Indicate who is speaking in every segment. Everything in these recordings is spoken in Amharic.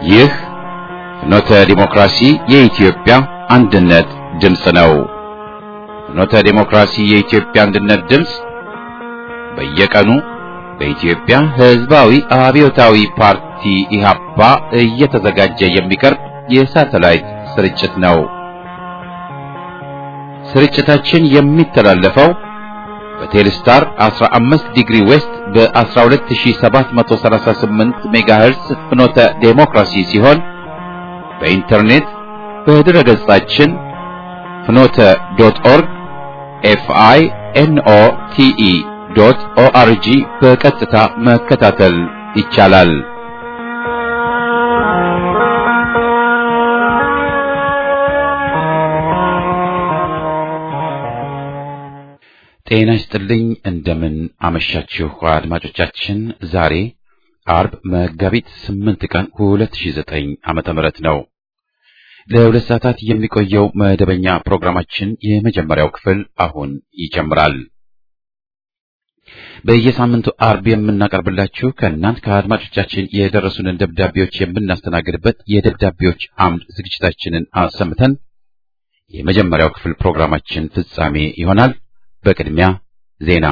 Speaker 1: ይህ ፍኖተ ዲሞክራሲ የኢትዮጵያ አንድነት ድምፅ ነው። ፍኖተ ዲሞክራሲ የኢትዮጵያ አንድነት ድምፅ በየቀኑ በኢትዮጵያ ሕዝባዊ አብዮታዊ ፓርቲ ኢህአፓ እየተዘጋጀ የሚቀርብ የሳተላይት ስርጭት ነው። ስርጭታችን የሚተላለፈው በቴሌስታር 15 ዲግሪ ዌስት በ12738 ሜጋሄርስ ፍኖተ ዴሞክራሲ ሲሆን በኢንተርኔት በድረ ገጻችን ፍኖተ ዶት ኦርግ ኤፍአይ ኤንኦ ቲኢ ዶት ኦአርጂ በቀጥታ መከታተል ይቻላል። ጤና ይስጥልኝ። እንደምን አመሻችሁ አድማጮቻችን። ዛሬ አርብ መጋቢት 8 ቀን 2009 ዓመተ ምህረት ነው። ለሁለት ሰዓታት የሚቆየው መደበኛ ፕሮግራማችን የመጀመሪያው ክፍል አሁን ይጀምራል። በየሳምንቱ አርብ የምናቀርብላችሁ ከእናንት ከአድማጮቻችን የደረሱንን ደብዳቤዎች የምናስተናግድበት የደብዳቤዎች አምድ ዝግጅታችንን አሰምተን የመጀመሪያው ክፍል ፕሮግራማችን ፍጻሜ ይሆናል። በቅድሚያ ዜና።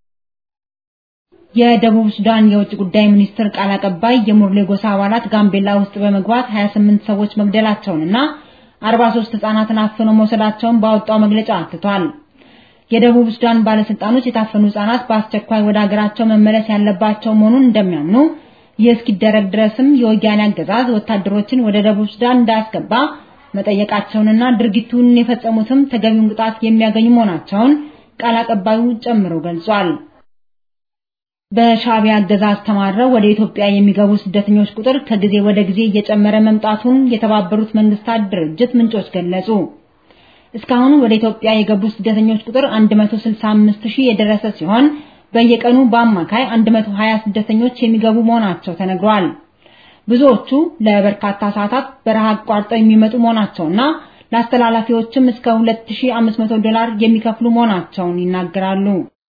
Speaker 2: የደቡብ ሱዳን የውጭ ጉዳይ ሚኒስትር ቃል አቀባይ የሙርሌ ጎሳ አባላት ጋምቤላ ውስጥ በመግባት 28 ሰዎች መግደላቸውንና 43 ሕፃናትን አፍነው መውሰዳቸውን ባወጣው መግለጫ አትቷል። የደቡብ ሱዳን ባለስልጣኖች የታፈኑ ሕፃናት በአስቸኳይ ወደ ሀገራቸው መመለስ ያለባቸው መሆኑን እንደሚያምኑ፣ ይህ እስኪደረግ ድረስም የወያኔ አገዛዝ ወታደሮችን ወደ ደቡብ ሱዳን እንዳያስገባ መጠየቃቸውንና ድርጊቱን የፈጸሙትም ተገቢውን ቅጣት የሚያገኙ መሆናቸውን ቃል አቀባዩ ጨምሮ ገልጿል። በሻዕቢያ አገዛዝ ተማረው ወደ ኢትዮጵያ የሚገቡ ስደተኞች ቁጥር ከጊዜ ወደ ጊዜ እየጨመረ መምጣቱን የተባበሩት መንግስታት ድርጅት ምንጮች ገለጹ። እስካሁን ወደ ኢትዮጵያ የገቡ ስደተኞች ቁጥር 165 ሺህ የደረሰ ሲሆን በየቀኑ በአማካይ 120 ስደተኞች የሚገቡ መሆናቸው ተነግሯል። ብዙዎቹ ለበርካታ ሰዓታት በረሃ አቋርጠው የሚመጡ መሆናቸውና ለአስተላላፊዎችም እስከ 2500 ዶላር የሚከፍሉ መሆናቸውን ይናገራሉ።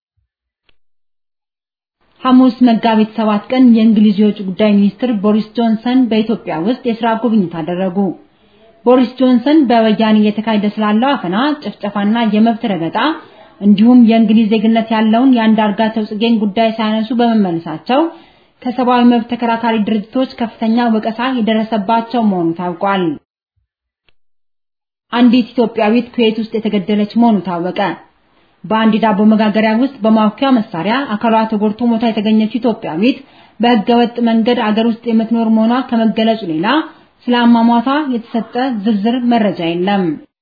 Speaker 2: ሐሙስ መጋቢት 7 ቀን የእንግሊዝ የውጭ ጉዳይ ሚኒስትር ቦሪስ ጆንሰን በኢትዮጵያ ውስጥ የሥራ ጉብኝት አደረጉ። ቦሪስ ጆንሰን በወያኔ እየተካሄደ ስላለው አፈና፣ ጭፍጨፋና የመብት ረገጣ እንዲሁም የእንግሊዝ ዜግነት ያለውን የአንዳርጋቸው ጽጌን ጉዳይ ሳያነሱ በመመለሳቸው ከሰብአዊ መብት ተከራካሪ ድርጅቶች ከፍተኛ ወቀሳ የደረሰባቸው መሆኑ ታውቋል። አንዲት ኢትዮጵያዊት ኩዌት ውስጥ የተገደለች መሆኑ ታወቀ። በአንድ ዳቦ መጋገሪያ ውስጥ በማውኪያ መሳሪያ አካሏ ተጎድቶ ሞታ የተገኘችው ኢትዮጵያዊት በሕገወጥ መንገድ አገር ውስጥ የምትኖር መሆኗ ከመገለጹ ሌላ ስለ አሟሟቷ የተሰጠ ዝርዝር መረጃ የለም።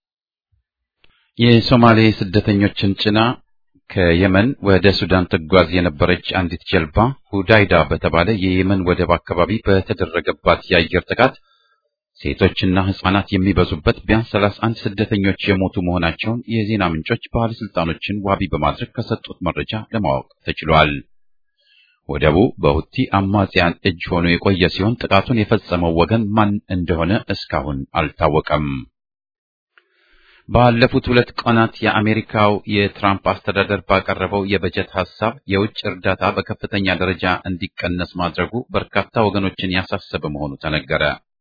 Speaker 1: የሶማሌ ስደተኞችን ጭና ከየመን ወደ ሱዳን ትጓዝ የነበረች አንዲት ጀልባ ሁዳይዳ በተባለ የየመን ወደብ አካባቢ በተደረገባት የአየር ጥቃት ሴቶችና ሕፃናት የሚበዙበት ቢያንስ 31 ስደተኞች የሞቱ መሆናቸውን የዜና ምንጮች ባለስልጣኖችን ዋቢ በማድረግ ከሰጡት መረጃ ለማወቅ ተችሏል። ወደቡ በሁቲ አማጽያን እጅ ሆኖ የቆየ ሲሆን ጥቃቱን የፈጸመው ወገን ማን እንደሆነ እስካሁን አልታወቀም። ባለፉት ሁለት ቀናት የአሜሪካው የትራምፕ አስተዳደር ባቀረበው የበጀት ሐሳብ የውጭ እርዳታ በከፍተኛ ደረጃ እንዲቀነስ ማድረጉ በርካታ ወገኖችን ያሳሰበ መሆኑ ተነገረ።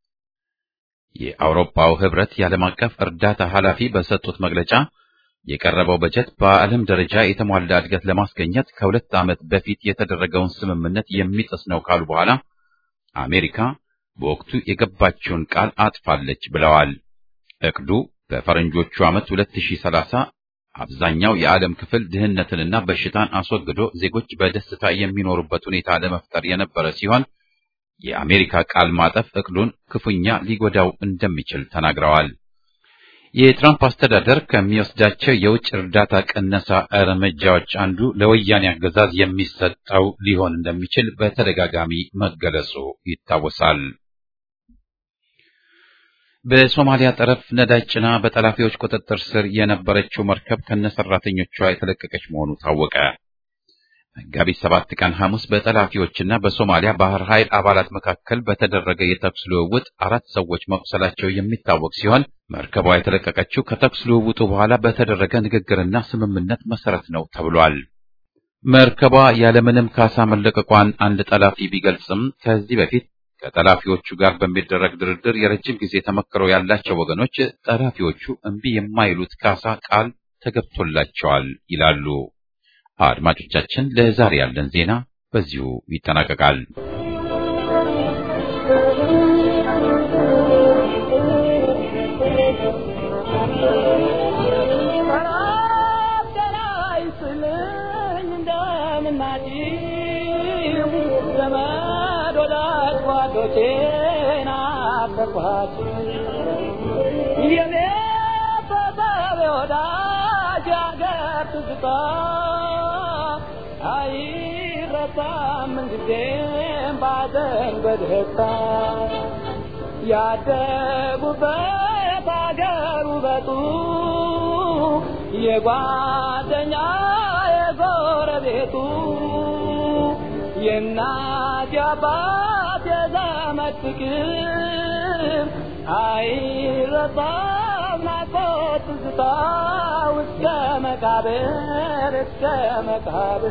Speaker 1: የአውሮፓው ህብረት የዓለም አቀፍ እርዳታ ኃላፊ በሰጡት መግለጫ የቀረበው በጀት በዓለም ደረጃ የተሟላ እድገት ለማስገኘት ከሁለት ዓመት በፊት የተደረገውን ስምምነት የሚጥስ ነው ካሉ በኋላ አሜሪካ በወቅቱ የገባችውን ቃል አጥፋለች ብለዋል። እቅዱ በፈረንጆቹ ዓመት 2030 አብዛኛው የዓለም ክፍል ድህነትንና በሽታን አስወግዶ ዜጎች በደስታ የሚኖሩበት ሁኔታ ለመፍጠር የነበረ ሲሆን የአሜሪካ ቃል ማጠፍ እቅዱን ክፉኛ ሊጎዳው እንደሚችል ተናግረዋል። የትራምፕ አስተዳደር ከሚወስዳቸው የውጭ እርዳታ ቅነሳ እርምጃዎች አንዱ ለወያኔ አገዛዝ የሚሰጠው ሊሆን እንደሚችል በተደጋጋሚ መገለጹ ይታወሳል። በሶማሊያ ጠረፍ ነዳጅ ጭና በጠላፊዎች ቁጥጥር ስር የነበረችው መርከብ ከነሰራተኞቿ የተለቀቀች መሆኑ ታወቀ። መጋቢት ሰባት ቀን ሐሙስ በጠላፊዎችና በሶማሊያ ባህር ኃይል አባላት መካከል በተደረገ የተኩስ ልውውጥ አራት ሰዎች መቁሰላቸው የሚታወቅ ሲሆን መርከቧ የተለቀቀችው ከተኩስ ልውውጡ በኋላ በተደረገ ንግግርና ስምምነት መሰረት ነው ተብሏል። መርከቧ ያለምንም ካሳ መለቀቋን አንድ ጠላፊ ቢገልጽም ከዚህ በፊት ከጠላፊዎቹ ጋር በሚደረግ ድርድር የረጅም ጊዜ ተመክሮ ያላቸው ወገኖች ጠላፊዎቹ እምቢ የማይሉት ካሳ ቃል ተገብቶላቸዋል ይላሉ። አድማጮቻችን፣ ለዛሬ ያለን ዜና በዚሁ ይጠናቀቃል።
Speaker 3: ያደጉበት አገር ውበቱ የጓደኛ የጎረቤቱ የእናት የአባት የዘመድ ፍቅር አይረሳም ናፍቆት ትዝታ እስከ መቃብር እስከ መቃብር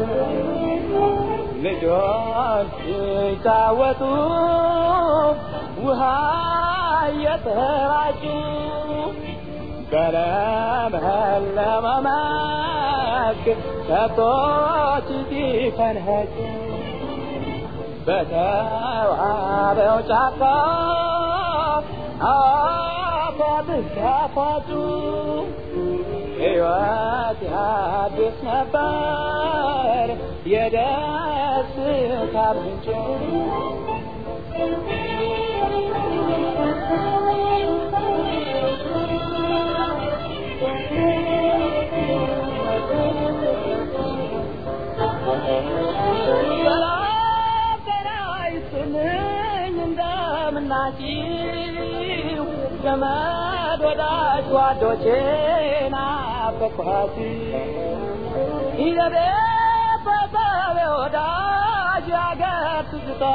Speaker 3: ልጆች ሲጫወቱ ውሃ እየተራጩ በለመለመ መስክ ከብቶች ሲፈንኸጩ በተዋበው ጫካ አባትህ ሲያፋጩ ሕይወት ያድስ ነበር የደስታ ምንጭ ናችሁ ዘመድ ወዳጅ ጓዶቼ ናፈቅኋት ይዘቤ በሰቤ ወዳጅ ያገር ትዝታ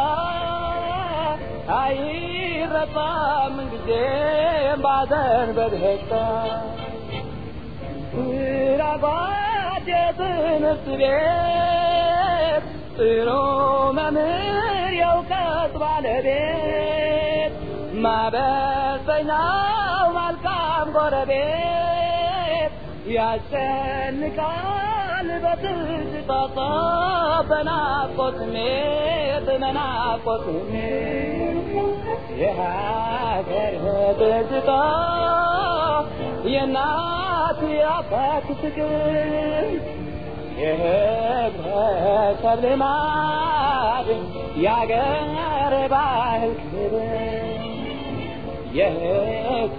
Speaker 3: አይረሳም ምንጊዜም ባዘን በደስታ ራጓድ የትምህርት ቤት ጥሩ መምህር የእውቀት ባለቤት ማበሰኛው መልካም ጎረቤት ያስጨንቃል በትዝታ በናፍቆት ስሜት በናፍቆት ስሜት የሀገር ትዝታ የእናት የአባት ፍቅር የህብረተሰብ ልማድ የአገር ባህል ክብር የህዝብ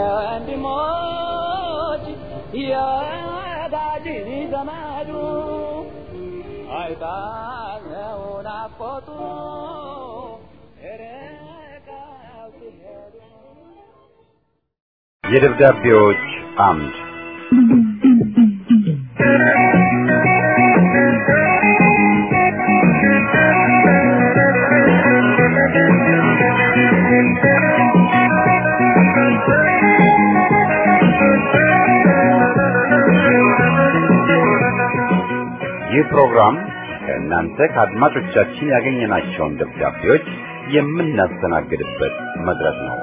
Speaker 3: ወንድሞች የወዳጅ ዘመዱ አይጣለው ናፍቆቱ ርቀው ሲሄዱ
Speaker 4: የደብዳቤዎች አምድ ይህ ፕሮግራም ከእናንተ ከአድማጮቻችን ያገኘናቸውን ደብዳቤዎች የምናስተናግድበት መድረክ ነው።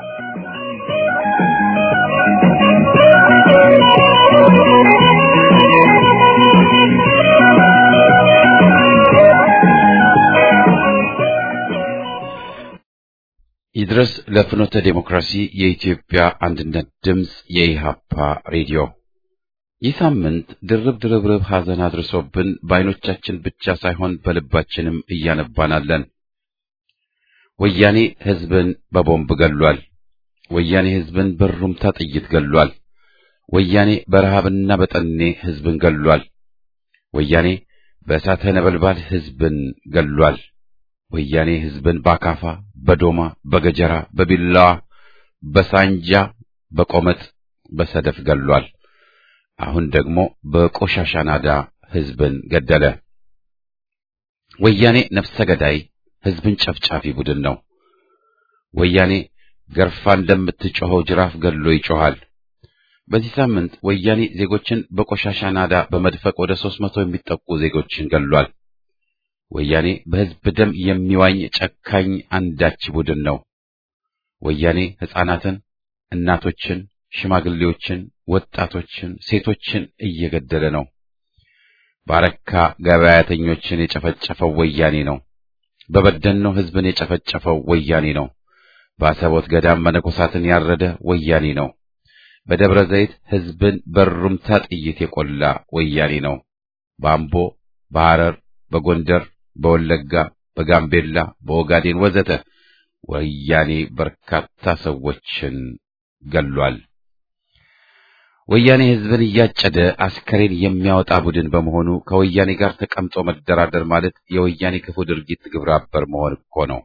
Speaker 1: ይድረስ ለፍኖተ ዴሞክራሲ የኢትዮጵያ አንድነት ድምፅ የኢሃፓ ሬዲዮ። ይህ ሳምንት ድርብ ድርብርብ ሐዘን አድርሶብን በዓይኖቻችን ብቻ ሳይሆን በልባችንም እያነባናለን። ወያኔ ሕዝብን በቦምብ ገሏል። ወያኔ ሕዝብን በሩምታ ጥይት ገሏል። ወያኔ በረሃብና በጠኔ ሕዝብን ገሏል። ወያኔ በእሳተ ነበልባል ሕዝብን ገሏል። ወያኔ ሕዝብን በአካፋ፣ በዶማ፣ በገጀራ፣ በቢላዋ፣ በሳንጃ፣ በቆመጥ፣ በሰደፍ ገሏል። አሁን ደግሞ በቆሻሻ ናዳ ሕዝብን ገደለ። ወያኔ ነፍሰ ገዳይ ሕዝብን ጨፍጫፊ ቡድን ነው። ወያኔ ገርፋ እንደምትጮኸው ጅራፍ ገሎ ይጮኻል። በዚህ ሳምንት ወያኔ ዜጎችን በቆሻሻ ናዳ በመድፈቅ ወደ ሦስት መቶ የሚጠጉ ዜጎችን ገሏል። ወያኔ በሕዝብ ደም የሚዋኝ ጨካኝ አንዳች ቡድን ነው። ወያኔ ሕፃናትን፣ እናቶችን፣ ሽማግሌዎችን፣ ወጣቶችን፣ ሴቶችን እየገደለ ነው። ባረካ ገበያተኞችን የጨፈጨፈው ወያኔ ነው። በበደኖ ሕዝብን የጨፈጨፈው ወያኔ ነው። በአሰቦት ገዳም መነኮሳትን ያረደ ወያኔ ነው። በደብረ ዘይት ሕዝብን በሩምታ ጥይት የቆላ ወያኔ ነው። በአምቦ፣ በሐረር፣ በጎንደር፣ በወለጋ፣ በጋምቤላ፣ በኦጋዴን ወዘተ ወያኔ በርካታ ሰዎችን ገሏል። ወያኔ ሕዝብን እያጨደ አስከሬን የሚያወጣ ቡድን በመሆኑ ከወያኔ ጋር ተቀምጦ መደራደር ማለት የወያኔ ክፉ ድርጊት ግብረ አበር መሆን እኮ ነው።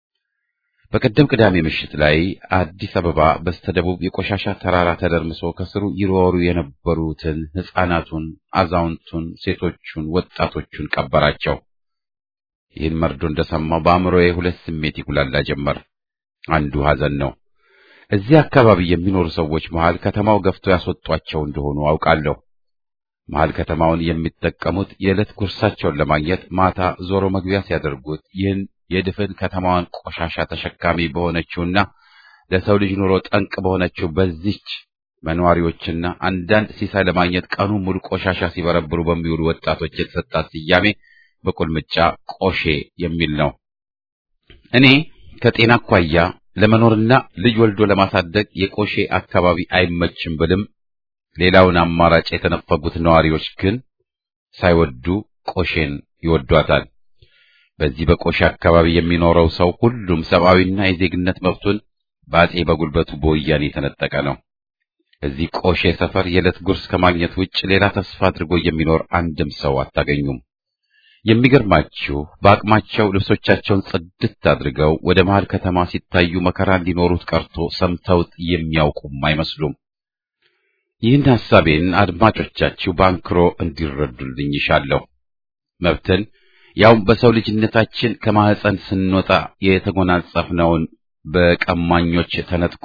Speaker 1: በቀደም ቅዳሜ ምሽት ላይ አዲስ አበባ በስተደቡብ የቆሻሻ ተራራ ተደርምሶ ከስሩ ይሮሩ የነበሩትን ሕፃናቱን፣ አዛውንቱን፣ ሴቶቹን፣ ወጣቶቹን ቀበራቸው። ይህን መርዶ እንደሰማው በአእምሮዬ ሁለት ስሜት ይጉላላ ጀመር። አንዱ ሐዘን ነው። እዚህ አካባቢ የሚኖሩ ሰዎች መሃል ከተማው ገፍቶ ያስወጧቸው እንደሆኑ አውቃለሁ። መሃል ከተማውን የሚጠቀሙት የዕለት ጉርሳቸውን ለማግኘት ማታ ዞሮ መግቢያ ሲያደርጉት ይህን የድፍን ከተማዋን ቆሻሻ ተሸካሚ በሆነችውና ለሰው ልጅ ኑሮ ጠንቅ በሆነችው በዚች በነዋሪዎችና አንዳንድ ሲሳይ ለማግኘት ቀኑን ሙሉ ቆሻሻ ሲበረብሩ በሚውሉ ወጣቶች የተሰጣት ስያሜ በቁልምጫ ቆሼ የሚል ነው። እኔ ከጤና አኳያ ለመኖርና ልጅ ወልዶ ለማሳደግ የቆሼ አካባቢ አይመችም ብልም ሌላውን አማራጭ የተነፈጉት ነዋሪዎች ግን ሳይወዱ ቆሼን ይወዷታል። በዚህ በቆሼ አካባቢ የሚኖረው ሰው ሁሉም ሰብአዊና የዜግነት መብቱን በአጼ በጉልበቱ በወያኔ የተነጠቀ ነው። እዚህ ቆሼ ሰፈር የዕለት ጉርስ ከማግኘት ውጭ ሌላ ተስፋ አድርጎ የሚኖር አንድም ሰው አታገኙም። የሚገርማችሁ በአቅማቸው ልብሶቻቸውን ጽድት አድርገው ወደ መሃል ከተማ ሲታዩ መከራ እንዲኖሩት ቀርቶ ሰምተውት የሚያውቁም አይመስሉም። ይህን ሐሳቤን አድማጮቻችሁ በአንክሮ እንዲረዱልኝ ይሻለሁ። መብትን ያውም በሰው ልጅነታችን ከማህፀን ስንወጣ የተጎናጸፍነውን በቀማኞች ተነጥቆ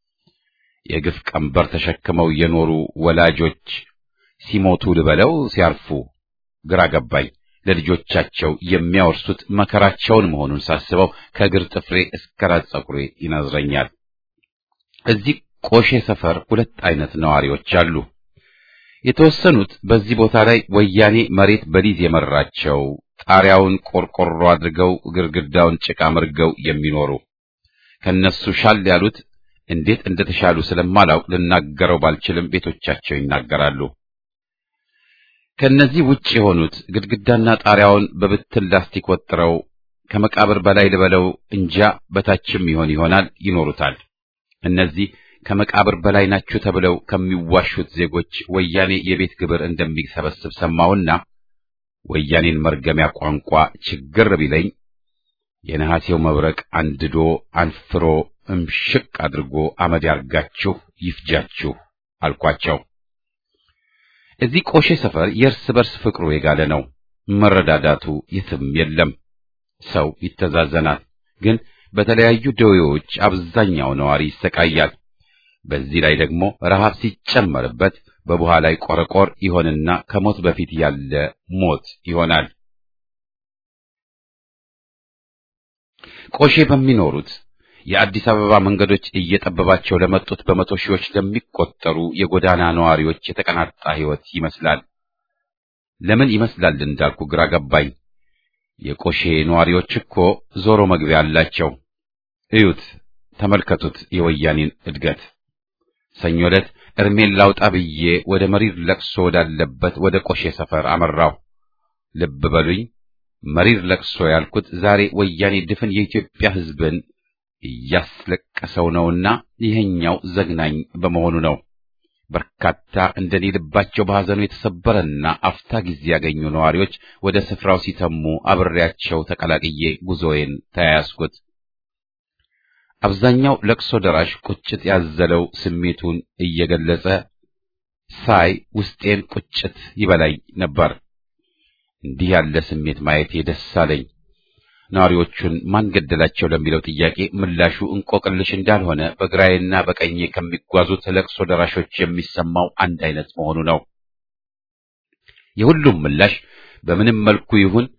Speaker 1: የግፍ ቀንበር ተሸክመው የኖሩ ወላጆች ሲሞቱ ልበለው ሲያርፉ ግራ ገባኝ። ለልጆቻቸው የሚያወርሱት መከራቸውን መሆኑን ሳስበው ከእግር ጥፍሬ እስከ ራስ ፀጉሬ ይነዝረኛል። እዚህ ቆሼ ሰፈር ሁለት አይነት ነዋሪዎች አሉ። የተወሰኑት በዚህ ቦታ ላይ ወያኔ መሬት በሊዝ የመራቸው ጣሪያውን ቆርቆሮ አድርገው ግድግዳውን ጭቃ መርገው የሚኖሩ ከነሱ ሻል ያሉት እንዴት እንደተሻሉ ስለማላውቅ ልናገረው ባልችልም ቤቶቻቸው ይናገራሉ። ከነዚህ ውጭ የሆኑት ግድግዳና ጣሪያውን በብትን ላስቲክ ወጥረው ከመቃብር በላይ ልበለው እንጃ በታችም ይሆን ይሆናል ይኖሩታል። እነዚህ ከመቃብር በላይ ናችሁ ተብለው ከሚዋሹት ዜጎች ወያኔ የቤት ግብር እንደሚሰበስብ ሰማውና ወያኔን መርገሚያ ቋንቋ ችግር ቢለኝ የነሐሴው መብረቅ አንድዶ አንፍሮ እምሽቅ አድርጎ አመድ ያርጋችሁ ይፍጃችሁ አልኳቸው። እዚህ ቆሼ ሰፈር የእርስ በርስ ፍቅሩ የጋለ ነው። መረዳዳቱ የትም የለም። ሰው ይተዛዘናል። ግን በተለያዩ ደዌዎች አብዛኛው ነዋሪ ይሰቃያል። በዚህ ላይ ደግሞ ረሃብ ሲጨመርበት በቡሃ ላይ ቆረቆር ይሆንና ከሞት በፊት ያለ ሞት ይሆናል። ቆሼ በሚኖሩት የአዲስ አበባ መንገዶች እየጠበባቸው ለመጡት በመቶ ሺዎች ለሚቆጠሩ የጎዳና ነዋሪዎች የተቀናጣ ሕይወት ይመስላል። ለምን ይመስላል እንዳልኩ ግራ ገባኝ። የቆሼ ነዋሪዎች እኮ ዞሮ መግቢያ አላቸው። እዩት፣ ተመልከቱት የወያኔን እድገት። ሰኞ ዕለት እርሜን ላውጣ ብዬ ወደ መሪር ለቅሶ ወዳለበት ወደ ቆሼ ሰፈር አመራው። ልብ በሉኝ፣ መሪር ለቅሶ ያልኩት ዛሬ ወያኔ ድፍን የኢትዮጵያ ሕዝብን እያስለቀሰው ነውና ይሄኛው ዘግናኝ በመሆኑ ነው። በርካታ እንደኔ ልባቸው በሐዘኑ የተሰበረና አፍታ ጊዜ ያገኙ ነዋሪዎች ወደ ስፍራው ሲተሙ አብሬያቸው ተቀላቅዬ ጉዞዬን ተያያዝኩት። አብዛኛው ለቅሶ ደራሽ ቁጭት ያዘለው ስሜቱን እየገለጸ ሳይ ውስጤን ቁጭት ይበላኝ ነበር። እንዲህ ያለ ስሜት ማየቴ ደስ አለኝ። ነዋሪዎቹን ማን ገደላቸው ለሚለው ጥያቄ ምላሹ እንቆቅልሽ እንዳልሆነ በግራዬና በቀኜ ከሚጓዙት ለቅሶ ደራሾች የሚሰማው አንድ አይነት መሆኑ ነው። የሁሉም ምላሽ በምንም መልኩ ይሁን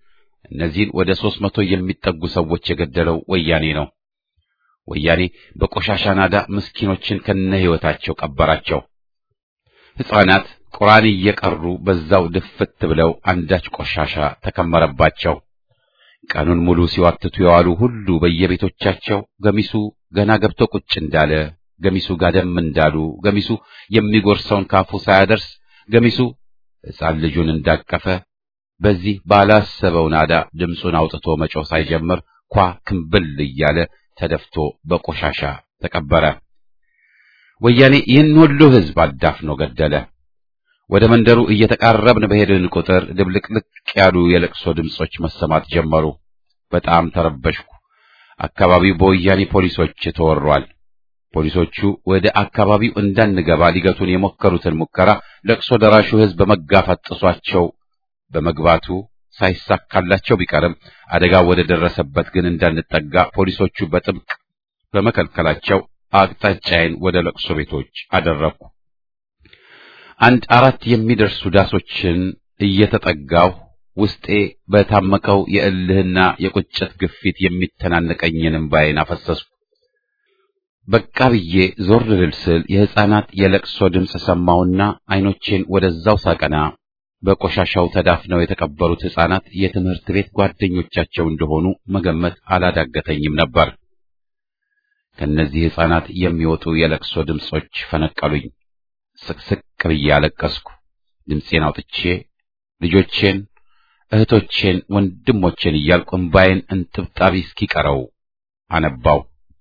Speaker 1: እነዚህን ወደ ሦስት መቶ የሚጠጉ ሰዎች የገደለው ወያኔ ነው። ወያኔ በቆሻሻ ናዳ ምስኪኖችን ከነ ሕይወታቸው ቀበራቸው። ሕፃናት ቁርአን እየቀሩ በዛው ድፍት ብለው አንዳች ቆሻሻ ተከመረባቸው። ቀኑን ሙሉ ሲዋትቱ የዋሉ ሁሉ በየቤቶቻቸው ገሚሱ ገና ገብቶ ቁጭ እንዳለ፣ ገሚሱ ጋደም እንዳሉ፣ ገሚሱ የሚጎርሰውን ካፉ ሳያደርስ፣ ገሚሱ ሕፃን ልጁን እንዳቀፈ በዚህ ባላሰበው ናዳ ድምፁን አውጥቶ መጮህ ሳይጀምር ኳ ክምብል እያለ ተደፍቶ በቆሻሻ ተቀበረ። ወያኔ ይህን ሁሉ ሕዝብ አዳፍኖ ገደለ። ወደ መንደሩ እየተቃረብን በሄድን ቁጥር ድብልቅልቅ ያሉ የለቅሶ ድምጾች መሰማት ጀመሩ። በጣም ተረበሽኩ። አካባቢው በወያኔ ፖሊሶች ተወሯል። ፖሊሶቹ ወደ አካባቢው እንዳንገባ ሊገቱን የሞከሩትን ሙከራ ለቅሶ ደራሹ ሕዝብ በመጋፋት ጥሷቸው በመግባቱ ሳይሳካላቸው ቢቀርም አደጋው ወደ ደረሰበት ግን እንዳንጠጋ ፖሊሶቹ በጥብቅ በመከልከላቸው አቅጣጫዬን ወደ ለቅሶ ቤቶች አደረግኩ። አንድ አራት የሚደርሱ ዳሶችን እየተጠጋሁ ውስጤ በታመቀው የእልህና የቁጭት ግፊት የሚተናነቀኝን እምባዬን አፈሰስኩ። በቃ ብዬ ዞር ልል ስል የሕፃናት የለቅሶ ድምፅ ሰማሁና ዓይኖቼን ወደዛው ሳቀና በቆሻሻው ተዳፍነው የተቀበሩት ሕፃናት የትምህርት ቤት ጓደኞቻቸው እንደሆኑ መገመት አላዳገተኝም ነበር። ከእነዚህ ሕፃናት የሚወጡ የለቅሶ ድምፆች ፈነቀሉኝ። ስቅስቅ ብዬ አለቀስኩ። ድምፄን አውጥቼ ልጆቼን፣ እህቶቼን፣ ወንድሞቼን እያልኩ እምባዬን እንጥብጣቢ እስኪቀረው አነባው።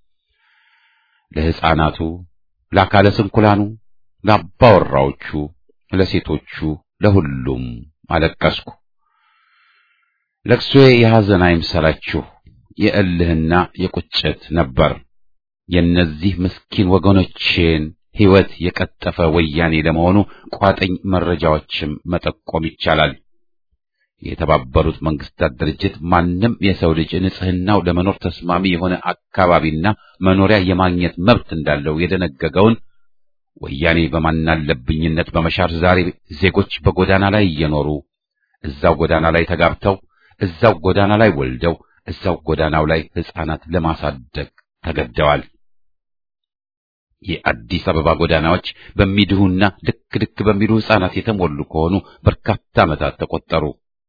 Speaker 1: ለሕፃናቱ፣ ለአካለ ስንኩላኑ፣ ለአባወራዎቹ፣ ለሴቶቹ፣ ለሁሉም አለቀስኩ። ለቅሶዬ የሐዘን አይምሰላችሁ፣ የእልህና የቁጭት ነበር። የእነዚህ ምስኪን ወገኖቼን ሕይወት የቀጠፈ ወያኔ ለመሆኑ ቋጥኝ መረጃዎችም መጠቆም ይቻላል። የተባበሩት መንግስታት ድርጅት ማንም የሰው ልጅ ንጽሕናው ለመኖር ተስማሚ የሆነ አካባቢና መኖሪያ የማግኘት መብት እንዳለው የደነገገውን ወያኔ በማናለብኝነት በመሻር ዛሬ ዜጎች በጎዳና ላይ እየኖሩ እዛው ጎዳና ላይ ተጋብተው እዛው ጎዳና ላይ ወልደው እዛው ጎዳናው ላይ ሕፃናት ለማሳደግ ተገደዋል። የአዲስ አበባ ጎዳናዎች በሚድሁና ልክ ልክ በሚሉ ሕፃናት የተሞሉ ከሆኑ በርካታ ዓመታት ተቆጠሩ።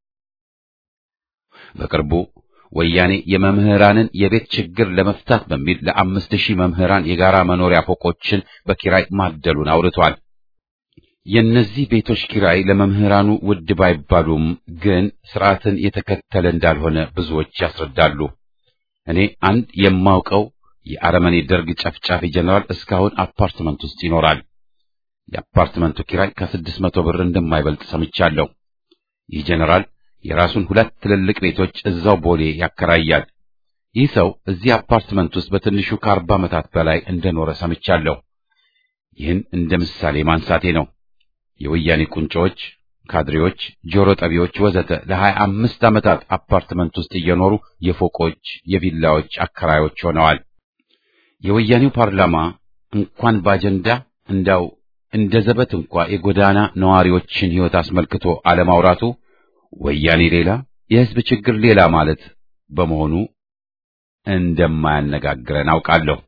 Speaker 1: በቅርቡ ወያኔ የመምህራንን የቤት ችግር ለመፍታት በሚል ለአምስት ሺህ መምህራን የጋራ መኖሪያ ፎቆችን በኪራይ ማደሉን አውርቷል። የእነዚህ ቤቶች ኪራይ ለመምህራኑ ውድ ባይባሉም ግን ስርዓትን የተከተለ እንዳልሆነ ብዙዎች ያስረዳሉ። እኔ አንድ የማውቀው የአረመኔ ደርግ ጨፍጫፊ ጀነራል እስካሁን አፓርትመንት ውስጥ ይኖራል። የአፓርትመንቱ ኪራይ ከስድስት መቶ ብር እንደማይበልጥ ሰምቻለሁ። ይህ ጀነራል የራሱን ሁለት ትልልቅ ቤቶች እዛው ቦሌ ያከራያል። ይህ ሰው እዚህ አፓርትመንት ውስጥ በትንሹ ከአርባ ዓመታት በላይ እንደኖረ ሰምቻለሁ። ይህን እንደ ምሳሌ ማንሳቴ ነው። የወያኔ ቁንጮዎች፣ ካድሬዎች፣ ጆሮ ጠቢዎች ወዘተ ለሀያ አምስት ዓመታት አፓርትመንት ውስጥ እየኖሩ የፎቆች የቪላዎች አከራዮች ሆነዋል። የወያኔው ፓርላማ እንኳን በአጀንዳ እንዳው እንደ ዘበት እንኳ የጎዳና ነዋሪዎችን ሕይወት አስመልክቶ አለማውራቱ ወያኔ ሌላ የሕዝብ ችግር ሌላ ማለት በመሆኑ እንደማያነጋግረን አውቃለሁ።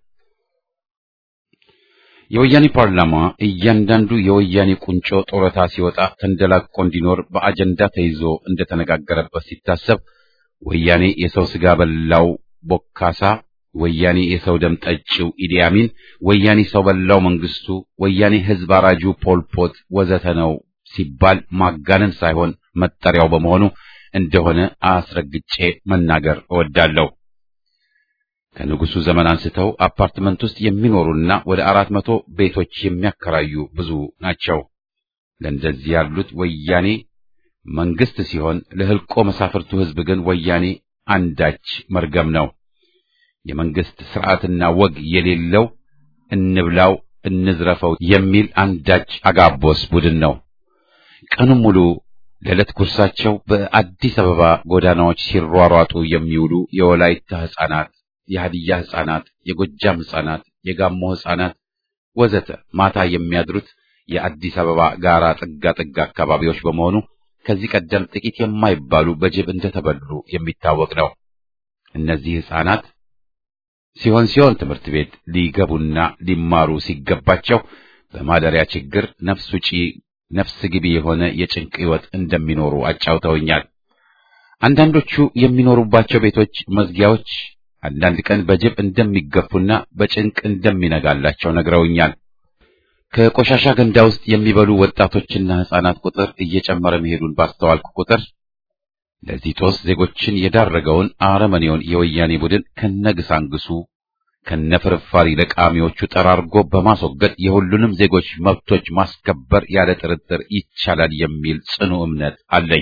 Speaker 1: የወያኔ ፓርላማ እያንዳንዱ የወያኔ ቁንጮ ጡረታ ሲወጣ ተንደላቆ እንዲኖር በአጀንዳ ተይዞ እንደተነጋገረበት ሲታሰብ ወያኔ የሰው ሥጋ በላው ቦካሳ፣ ወያኔ የሰው ደም ጠጪው ኢዲ አሚን፣ ወያኔ ሰው በላው መንግስቱ፣ ወያኔ ሕዝብ አራጁ ፖልፖት ወዘተ ነው ሲባል ማጋነን ሳይሆን መጠሪያው በመሆኑ እንደሆነ አስረግጬ መናገር እወዳለሁ። ከንጉሱ ዘመን አንስተው አፓርትመንት ውስጥ የሚኖሩና ወደ አራት መቶ ቤቶች የሚያከራዩ ብዙ ናቸው። ለእንደዚህ ያሉት ወያኔ መንግስት ሲሆን ለህልቆ መሳፍርቱ ህዝብ ግን ወያኔ አንዳች መርገም ነው። የመንግስት ስርዓትና ወግ የሌለው እንብላው እንዝረፈው የሚል አንዳች አጋቦስ ቡድን ነው። ቀኑን ሙሉ ለዕለት ጉርሳቸው በአዲስ አበባ ጎዳናዎች ሲሯሯጡ የሚውሉ የወላይታ ሕፃናት፣ የሀዲያ ሕፃናት፣ የጎጃም ሕፃናት፣ የጋሞ ሕፃናት ወዘተ ማታ የሚያድሩት የአዲስ አበባ ጋራ ጥጋ ጥጋ አካባቢዎች በመሆኑ ከዚህ ቀደም ጥቂት የማይባሉ በጅብ እንደተበሉ የሚታወቅ ነው። እነዚህ ሕፃናት ሲሆን ሲሆን ትምህርት ቤት ሊገቡና ሊማሩ ሲገባቸው በማደሪያ ችግር ነፍስ ውጪ ነፍስ ግቢ የሆነ የጭንቅ ሕይወት እንደሚኖሩ አጫውተውኛል። አንዳንዶቹ የሚኖሩባቸው ቤቶች መዝጊያዎች አንዳንድ ቀን በጅብ እንደሚገፉና በጭንቅ እንደሚነጋላቸው ነግረውኛል። ከቆሻሻ ገንዳ ውስጥ የሚበሉ ወጣቶችና ሕፃናት ቁጥር እየጨመረ መሄዱን ባስተዋልኩ ቁጥር ለዚህ ጦስ ዜጎችን የዳረገውን አረመኔውን የወያኔ ቡድን ከነግሳንግሱ ከነፍርፋሪ ለቃሚዎቹ ጠራርጎ በማስወገድ የሁሉንም ዜጎች መብቶች ማስከበር ያለ ጥርጥር ይቻላል የሚል ጽኑ እምነት አለኝ።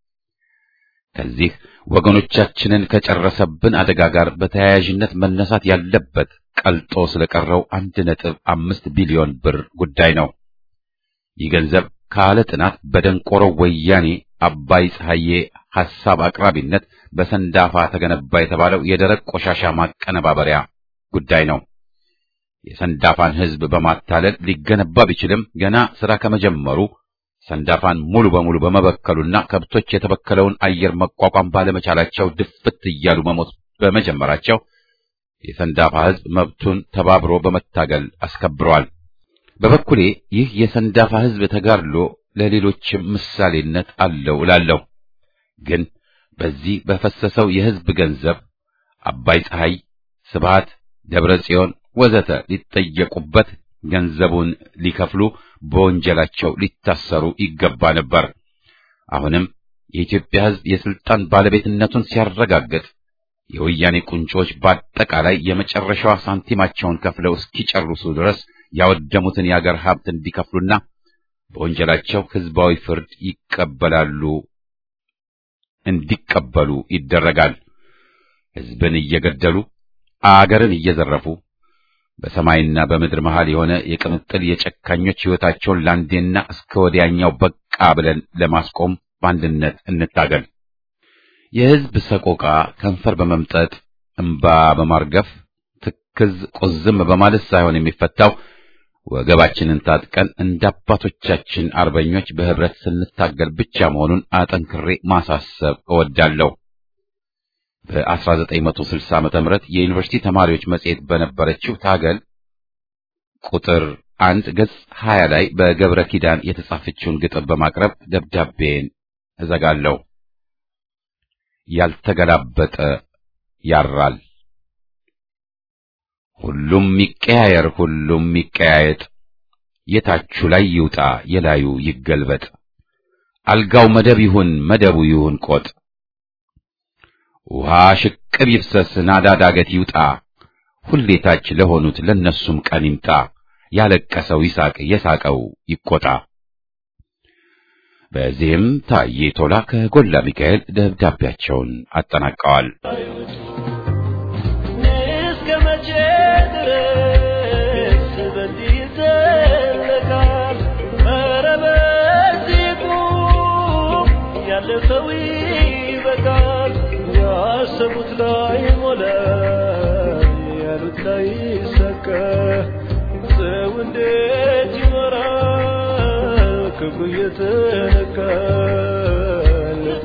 Speaker 1: ከዚህ ወገኖቻችንን ከጨረሰብን አደጋ ጋር በተያያዥነት መነሳት ያለበት ቀልጦ ስለቀረው አንድ ነጥብ አምስት ቢሊዮን ብር ጉዳይ ነው። ይህ ገንዘብ ካለ ጥናት በደንቆሮ ወያኔ አባይ ፀሐዬ ሐሳብ አቅራቢነት በሰንዳፋ ተገነባ የተባለው የደረቅ ቆሻሻ ማቀነባበሪያ ጉዳይ ነው። የሰንዳፋን ሕዝብ በማታለል ሊገነባ ቢችልም ገና ሥራ ከመጀመሩ ሰንዳፋን ሙሉ በሙሉ በመበከሉና ከብቶች የተበከለውን አየር መቋቋም ባለመቻላቸው ድፍት እያሉ መሞት በመጀመራቸው የሰንዳፋ ሕዝብ መብቱን ተባብሮ በመታገል አስከብሯል። በበኩሌ ይህ የሰንዳፋ ሕዝብ ተጋድሎ ለሌሎችም ምሳሌነት አለው እላለሁ። ግን በዚህ በፈሰሰው የሕዝብ ገንዘብ አባይ ፀሐይ፣ ስብሃት፣ ደብረ ጽዮን ወዘተ ሊጠየቁበት ገንዘቡን ሊከፍሉ በወንጀላቸው ሊታሰሩ ይገባ ነበር። አሁንም የኢትዮጵያ ሕዝብ የስልጣን ባለቤትነቱን ሲያረጋግጥ የወያኔ ቁንጮች በአጠቃላይ የመጨረሻዋ ሳንቲማቸውን ከፍለው እስኪጨርሱ ድረስ ያወደሙትን የአገር ሀብት እንዲከፍሉና በወንጀላቸው ሕዝባዊ ፍርድ ይቀበላሉ እንዲቀበሉ ይደረጋል። ሕዝብን እየገደሉ አገርን እየዘረፉ በሰማይና በምድር መሃል የሆነ የቅምጥል የጨካኞች ሕይወታቸውን ለአንዴና እስከ ወዲያኛው በቃ ብለን ለማስቆም በአንድነት እንታገል። የሕዝብ ሰቆቃ ከንፈር በመምጠጥ እምባ በማርገፍ ትክዝ ቁዝም በማለት ሳይሆን የሚፈታው ወገባችንን ታጥቀን እንደ አባቶቻችን አርበኞች በህብረት ስንታገል ብቻ መሆኑን አጠንክሬ ማሳሰብ እወዳለሁ። በ1960 ዓመተ ምህረት የዩኒቨርሲቲ ተማሪዎች መጽሔት በነበረችው ታገል ቁጥር አንድ ገጽ 20 ላይ በገብረ ኪዳን የተጻፈችውን ግጥም በማቅረብ ደብዳቤን እዘጋለሁ። ያልተገላበጠ ያራል። ሁሉም ይቀያየር፣ ሁሉም ይቀያየጥ፣ የታቹ ላይ ይውጣ፣ የላዩ ይገልበጥ። አልጋው መደብ ይሁን፣ መደቡ ይሁን ቆጥ። ውሃ ሽቅብ ይፍሰስ፣ ናዳ ዳገት ይውጣ፣ ሁሌ ታች ለሆኑት ለነሱም ቀን ይምጣ። ያለቀሰው ይሳቅ፣ የሳቀው ይቆጣ። በዚህም ታዬ ቶላ ከጎላ ሚካኤል ደብዳቤያቸውን አጠናቀዋል።
Speaker 3: እስከ መቼ ድረስ በዚህ ይዘለቃል? ኧረ በዚህ ቁም፣ ያለ ሰው ይበቃል። ያሰቡት ላይ ሞላ፣ ያሉት ላይ ሰቀ። ሰው እንዴት ይኖራል? ክብሩ እየተነካ ልቡ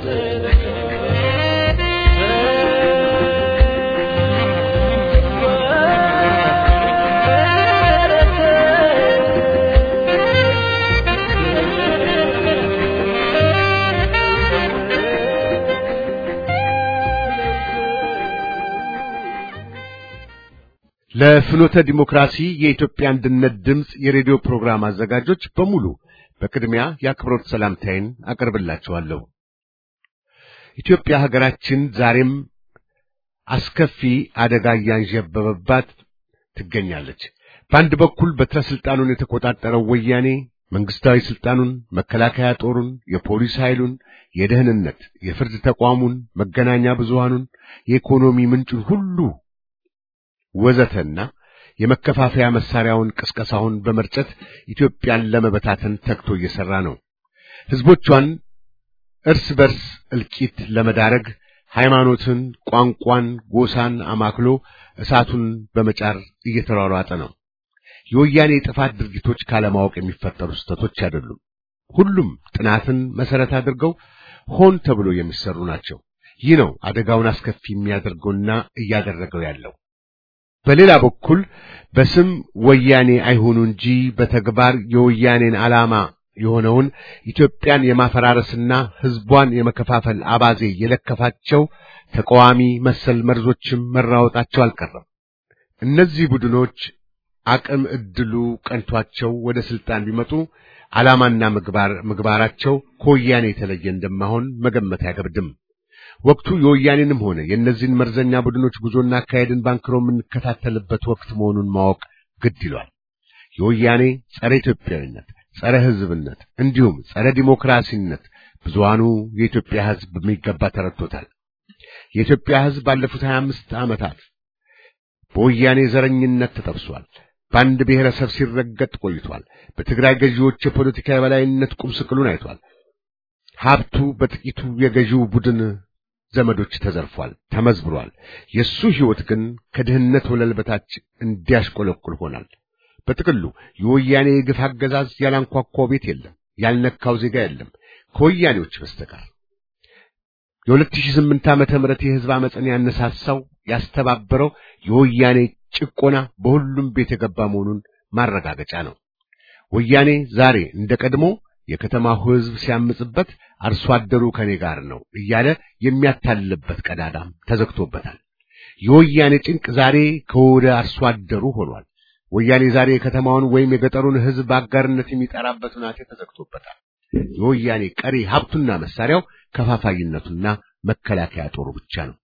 Speaker 5: ለፍኖተ ዲሞክራሲ የኢትዮጵያ አንድነት ድምፅ የሬዲዮ ፕሮግራም አዘጋጆች በሙሉ በቅድሚያ የአክብሮት ሰላምታዬን አቀርብላችኋለሁ። ኢትዮጵያ ሀገራችን ዛሬም አስከፊ አደጋ እያንዣበበባት ትገኛለች። በአንድ በኩል በትረ ስልጣኑን የተቆጣጠረው ወያኔ መንግስታዊ ስልጣኑን፣ መከላከያ ጦሩን፣ የፖሊስ ኃይሉን፣ የደህንነት፣ የፍርድ ተቋሙን፣ መገናኛ ብዙሃኑን፣ የኢኮኖሚ ምንጩን ሁሉ ወዘተና የመከፋፈያ መሳሪያውን ቅስቀሳውን በመርጨት ኢትዮጵያን ለመበታተን ተግቶ እየሰራ ነው። ህዝቦቿን እርስ በርስ እልቂት ለመዳረግ ሃይማኖትን፣ ቋንቋን፣ ጎሳን አማክሎ እሳቱን በመጫር እየተሯሯጠ ነው። የወያኔ የጥፋት ድርጊቶች ካለማወቅ የሚፈጠሩ ስህተቶች አይደሉም። ሁሉም ጥናትን መሰረት አድርገው ሆን ተብሎ የሚሰሩ ናቸው። ይህ ነው አደጋውን አስከፊ የሚያደርገውና እያደረገው ያለው። በሌላ በኩል በስም ወያኔ አይሆኑ እንጂ በተግባር የወያኔን ዓላማ የሆነውን ኢትዮጵያን የማፈራረስና ሕዝቧን የመከፋፈል አባዜ የለከፋቸው ተቃዋሚ መሰል መርዞችም መራወጣቸው አልቀረም። እነዚህ ቡድኖች አቅም እድሉ ቀንቷቸው ወደ ስልጣን ቢመጡ ዓላማና ምግባር ምግባራቸው ከወያኔ የተለየ እንደማይሆን መገመት አይከብድም። ወቅቱ የወያኔንም ሆነ የእነዚህን መርዘኛ ቡድኖች ጉዞና አካሄድን ባንክሮ የምንከታተልበት ወቅት መሆኑን ማወቅ ግድ ይሏል። የወያኔ ጸረ ኢትዮጵያዊነት፣ ጸረ ሕዝብነት እንዲሁም ጸረ ዲሞክራሲነት ብዙሃኑ የኢትዮጵያ ሕዝብ በሚገባ ተረድቶታል። የኢትዮጵያ ሕዝብ ባለፉት 25 ዓመታት በወያኔ ዘረኝነት ተጠብሷል። በአንድ ብሔረሰብ ሲረገጥ ቆይቷል። በትግራይ ገዢዎች የፖለቲካ የበላይነት ቁም ስቅሉን አይቷል። ሀብቱ በጥቂቱ የገዢው ቡድን ዘመዶች ተዘርፏል፣ ተመዝብሯል። የእሱ ሕይወት ግን ከድህነት ወለል በታች እንዲያሽቆለቁል ሆናል። በጥቅሉ የወያኔ የግፍ አገዛዝ ያላንኳኳው ቤት የለም፣ ያልነካው ዜጋ የለም ከወያኔዎች በስተቀር። የ2008 ዓመተ ምህረት የሕዝብ አመፅን ያነሳሳው ያስተባበረው የወያኔ ጭቆና በሁሉም ቤት የገባ መሆኑን ማረጋገጫ ነው። ወያኔ ዛሬ እንደ ቀድሞ የከተማው ሕዝብ ሲያምጽበት አርሶ አደሩ ከኔ ጋር ነው እያለ የሚያታልልበት ቀዳዳም ተዘግቶበታል። የወያኔ ጭንቅ ዛሬ ከወደ አርሶ አደሩ ሆኗል። ወያኔ ዛሬ የከተማውን ወይም የገጠሩን ሕዝብ በአጋርነት የሚጠራበት ሁናቴ ተዘግቶበታል። የወያኔ ቀሪ ሀብቱና መሳሪያው ከፋፋይነቱና መከላከያ ጦሩ ብቻ ነው።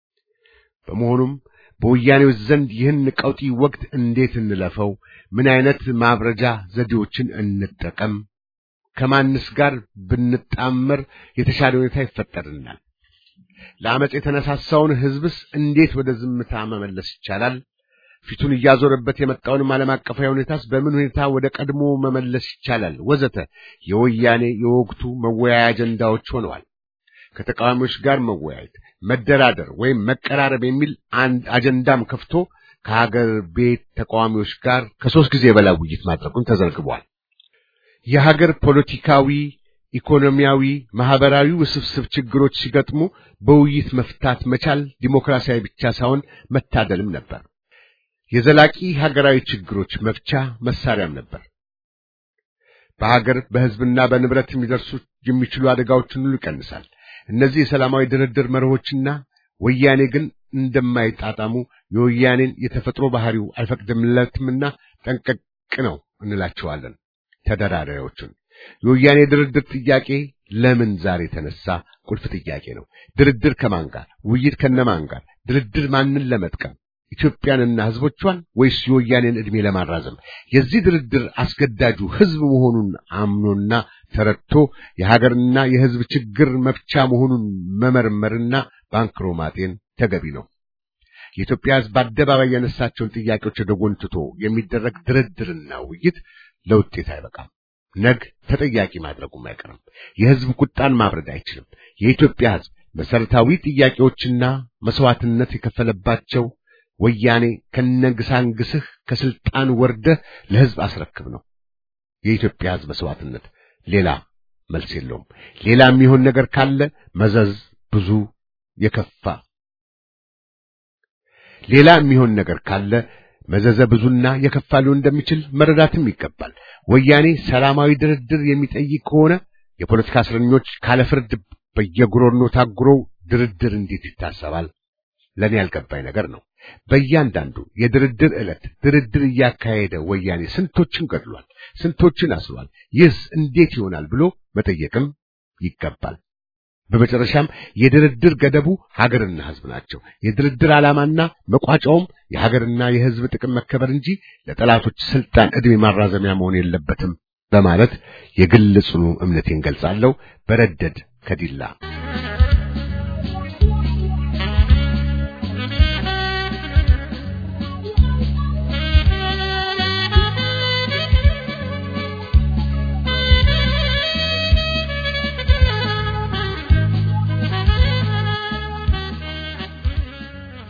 Speaker 5: በመሆኑም በወያኔዎች ዘንድ ይህን ቀውጢ ወቅት እንዴት እንለፈው? ምን አይነት ማብረጃ ዘዴዎችን እንጠቀም? ከማንስ ጋር ብንጣመር የተሻለ ሁኔታ ይፈጠርናል? ለአመፅ የተነሳሳውን ሕዝብስ እንዴት ወደ ዝምታ መመለስ ይቻላል? ፊቱን እያዞረበት የመጣውንም ዓለም አቀፋዊ ሁኔታስ በምን ሁኔታ ወደ ቀድሞ መመለስ ይቻላል? ወዘተ የወያኔ የወቅቱ መወያያ አጀንዳዎች ሆነዋል። ከተቃዋሚዎች ጋር መወያየት፣ መደራደር ወይም መቀራረብ የሚል አንድ አጀንዳም ከፍቶ ከሀገር ቤት ተቃዋሚዎች ጋር ከሶስት ጊዜ በላይ ውይይት ማድረጉን ተዘግቧል። የሀገር ፖለቲካዊ፣ ኢኮኖሚያዊ፣ ማህበራዊ ውስብስብ ችግሮች ሲገጥሙ በውይይት መፍታት መቻል ዲሞክራሲያዊ ብቻ ሳይሆን መታደልም ነበር። የዘላቂ ሀገራዊ ችግሮች መፍቻ መሳሪያም ነበር። በሀገር በሕዝብና በንብረት የሚደርሱ የሚችሉ አደጋዎችን ሁሉ ይቀንሳል። እነዚህ የሰላማዊ ድርድር መርሆችና ወያኔ ግን እንደማይጣጣሙ የወያኔን የተፈጥሮ ባህሪው አይፈቅድምለትምና ጠንቀቅ ነው እንላቸዋለን። ተደራዳሪዎቹን የወያኔ ድርድር ጥያቄ ለምን ዛሬ ተነሳ? ቁልፍ ጥያቄ ነው። ድርድር ከማን ጋር? ውይይት ከነማን ጋር? ድርድር ማንን ለመጥቀም ኢትዮጵያንና ሕዝቦቿን ወይስ የወያኔን ዕድሜ ለማራዘም? የዚህ ድርድር አስገዳጁ ሕዝብ መሆኑን አምኖና ተረድቶ የሀገርና የሕዝብ ችግር መፍቻ መሆኑን መመርመርና ባንክሮ ማጤን ተገቢ ነው። የኢትዮጵያ ሕዝብ በአደባባይ ያነሳቸውን ጥያቄዎች ወደ ጎን ትቶ የሚደረግ ድርድርና ውይይት ለውጤት አይበቃም። ነግ ተጠያቂ ማድረጉም አይቀርም። የሕዝብ ቁጣን ማብረድ አይችልም። የኢትዮጵያ ሕዝብ መሰረታዊ ጥያቄዎችና መስዋዕትነት የከፈለባቸው ወያኔ ከነግሳንግስህ ከስልጣን ወርደህ ለሕዝብ አስረክብ ነው የኢትዮጵያ ሕዝብ መስዋዕትነት። ሌላ መልስ የለውም። ሌላ የሚሆን ነገር ካለ መዘዝ ብዙ የከፋ ሌላ የሚሆን ነገር ካለ መዘዘ ብዙና የከፋ ሊሆን እንደሚችል መረዳትም ይገባል። ወያኔ ሰላማዊ ድርድር የሚጠይቅ ከሆነ የፖለቲካ እስረኞች ካለ ፍርድ በየጉሮኖ ታጉረው ድርድር እንዴት ይታሰባል? ለኔ ያልገባኝ ነገር ነው። በእያንዳንዱ የድርድር ዕለት ድርድር እያካሄደ ወያኔ ስንቶችን ገድሏል፣ ስንቶችን አስሯል። ይህስ እንዴት ይሆናል ብሎ መጠየቅም ይገባል። በመጨረሻም የድርድር ገደቡ ሀገርና ሕዝብ ናቸው። የድርድር ዓላማና መቋጫውም የሀገርና የሕዝብ ጥቅም መከበር እንጂ ለጠላቶች ስልጣን ዕድሜ ማራዘሚያ መሆን የለበትም በማለት የግል ጽኑ እምነቴን ገልጻለሁ። በረደድ ከዲላ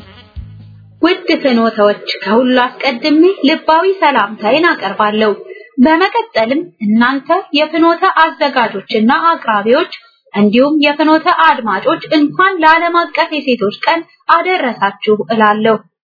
Speaker 6: ውድ ፍኖተዎች ከሁሉ አስቀድሜ ልባዊ ሰላምታዬን አቀርባለሁ። በመቀጠልም እናንተ የፍኖተ አዘጋጆችና አቅራቢዎች እንዲሁም የፍኖተ አድማጮች እንኳን ለዓለም አቀፍ የሴቶች ቀን አደረሳችሁ እላለሁ።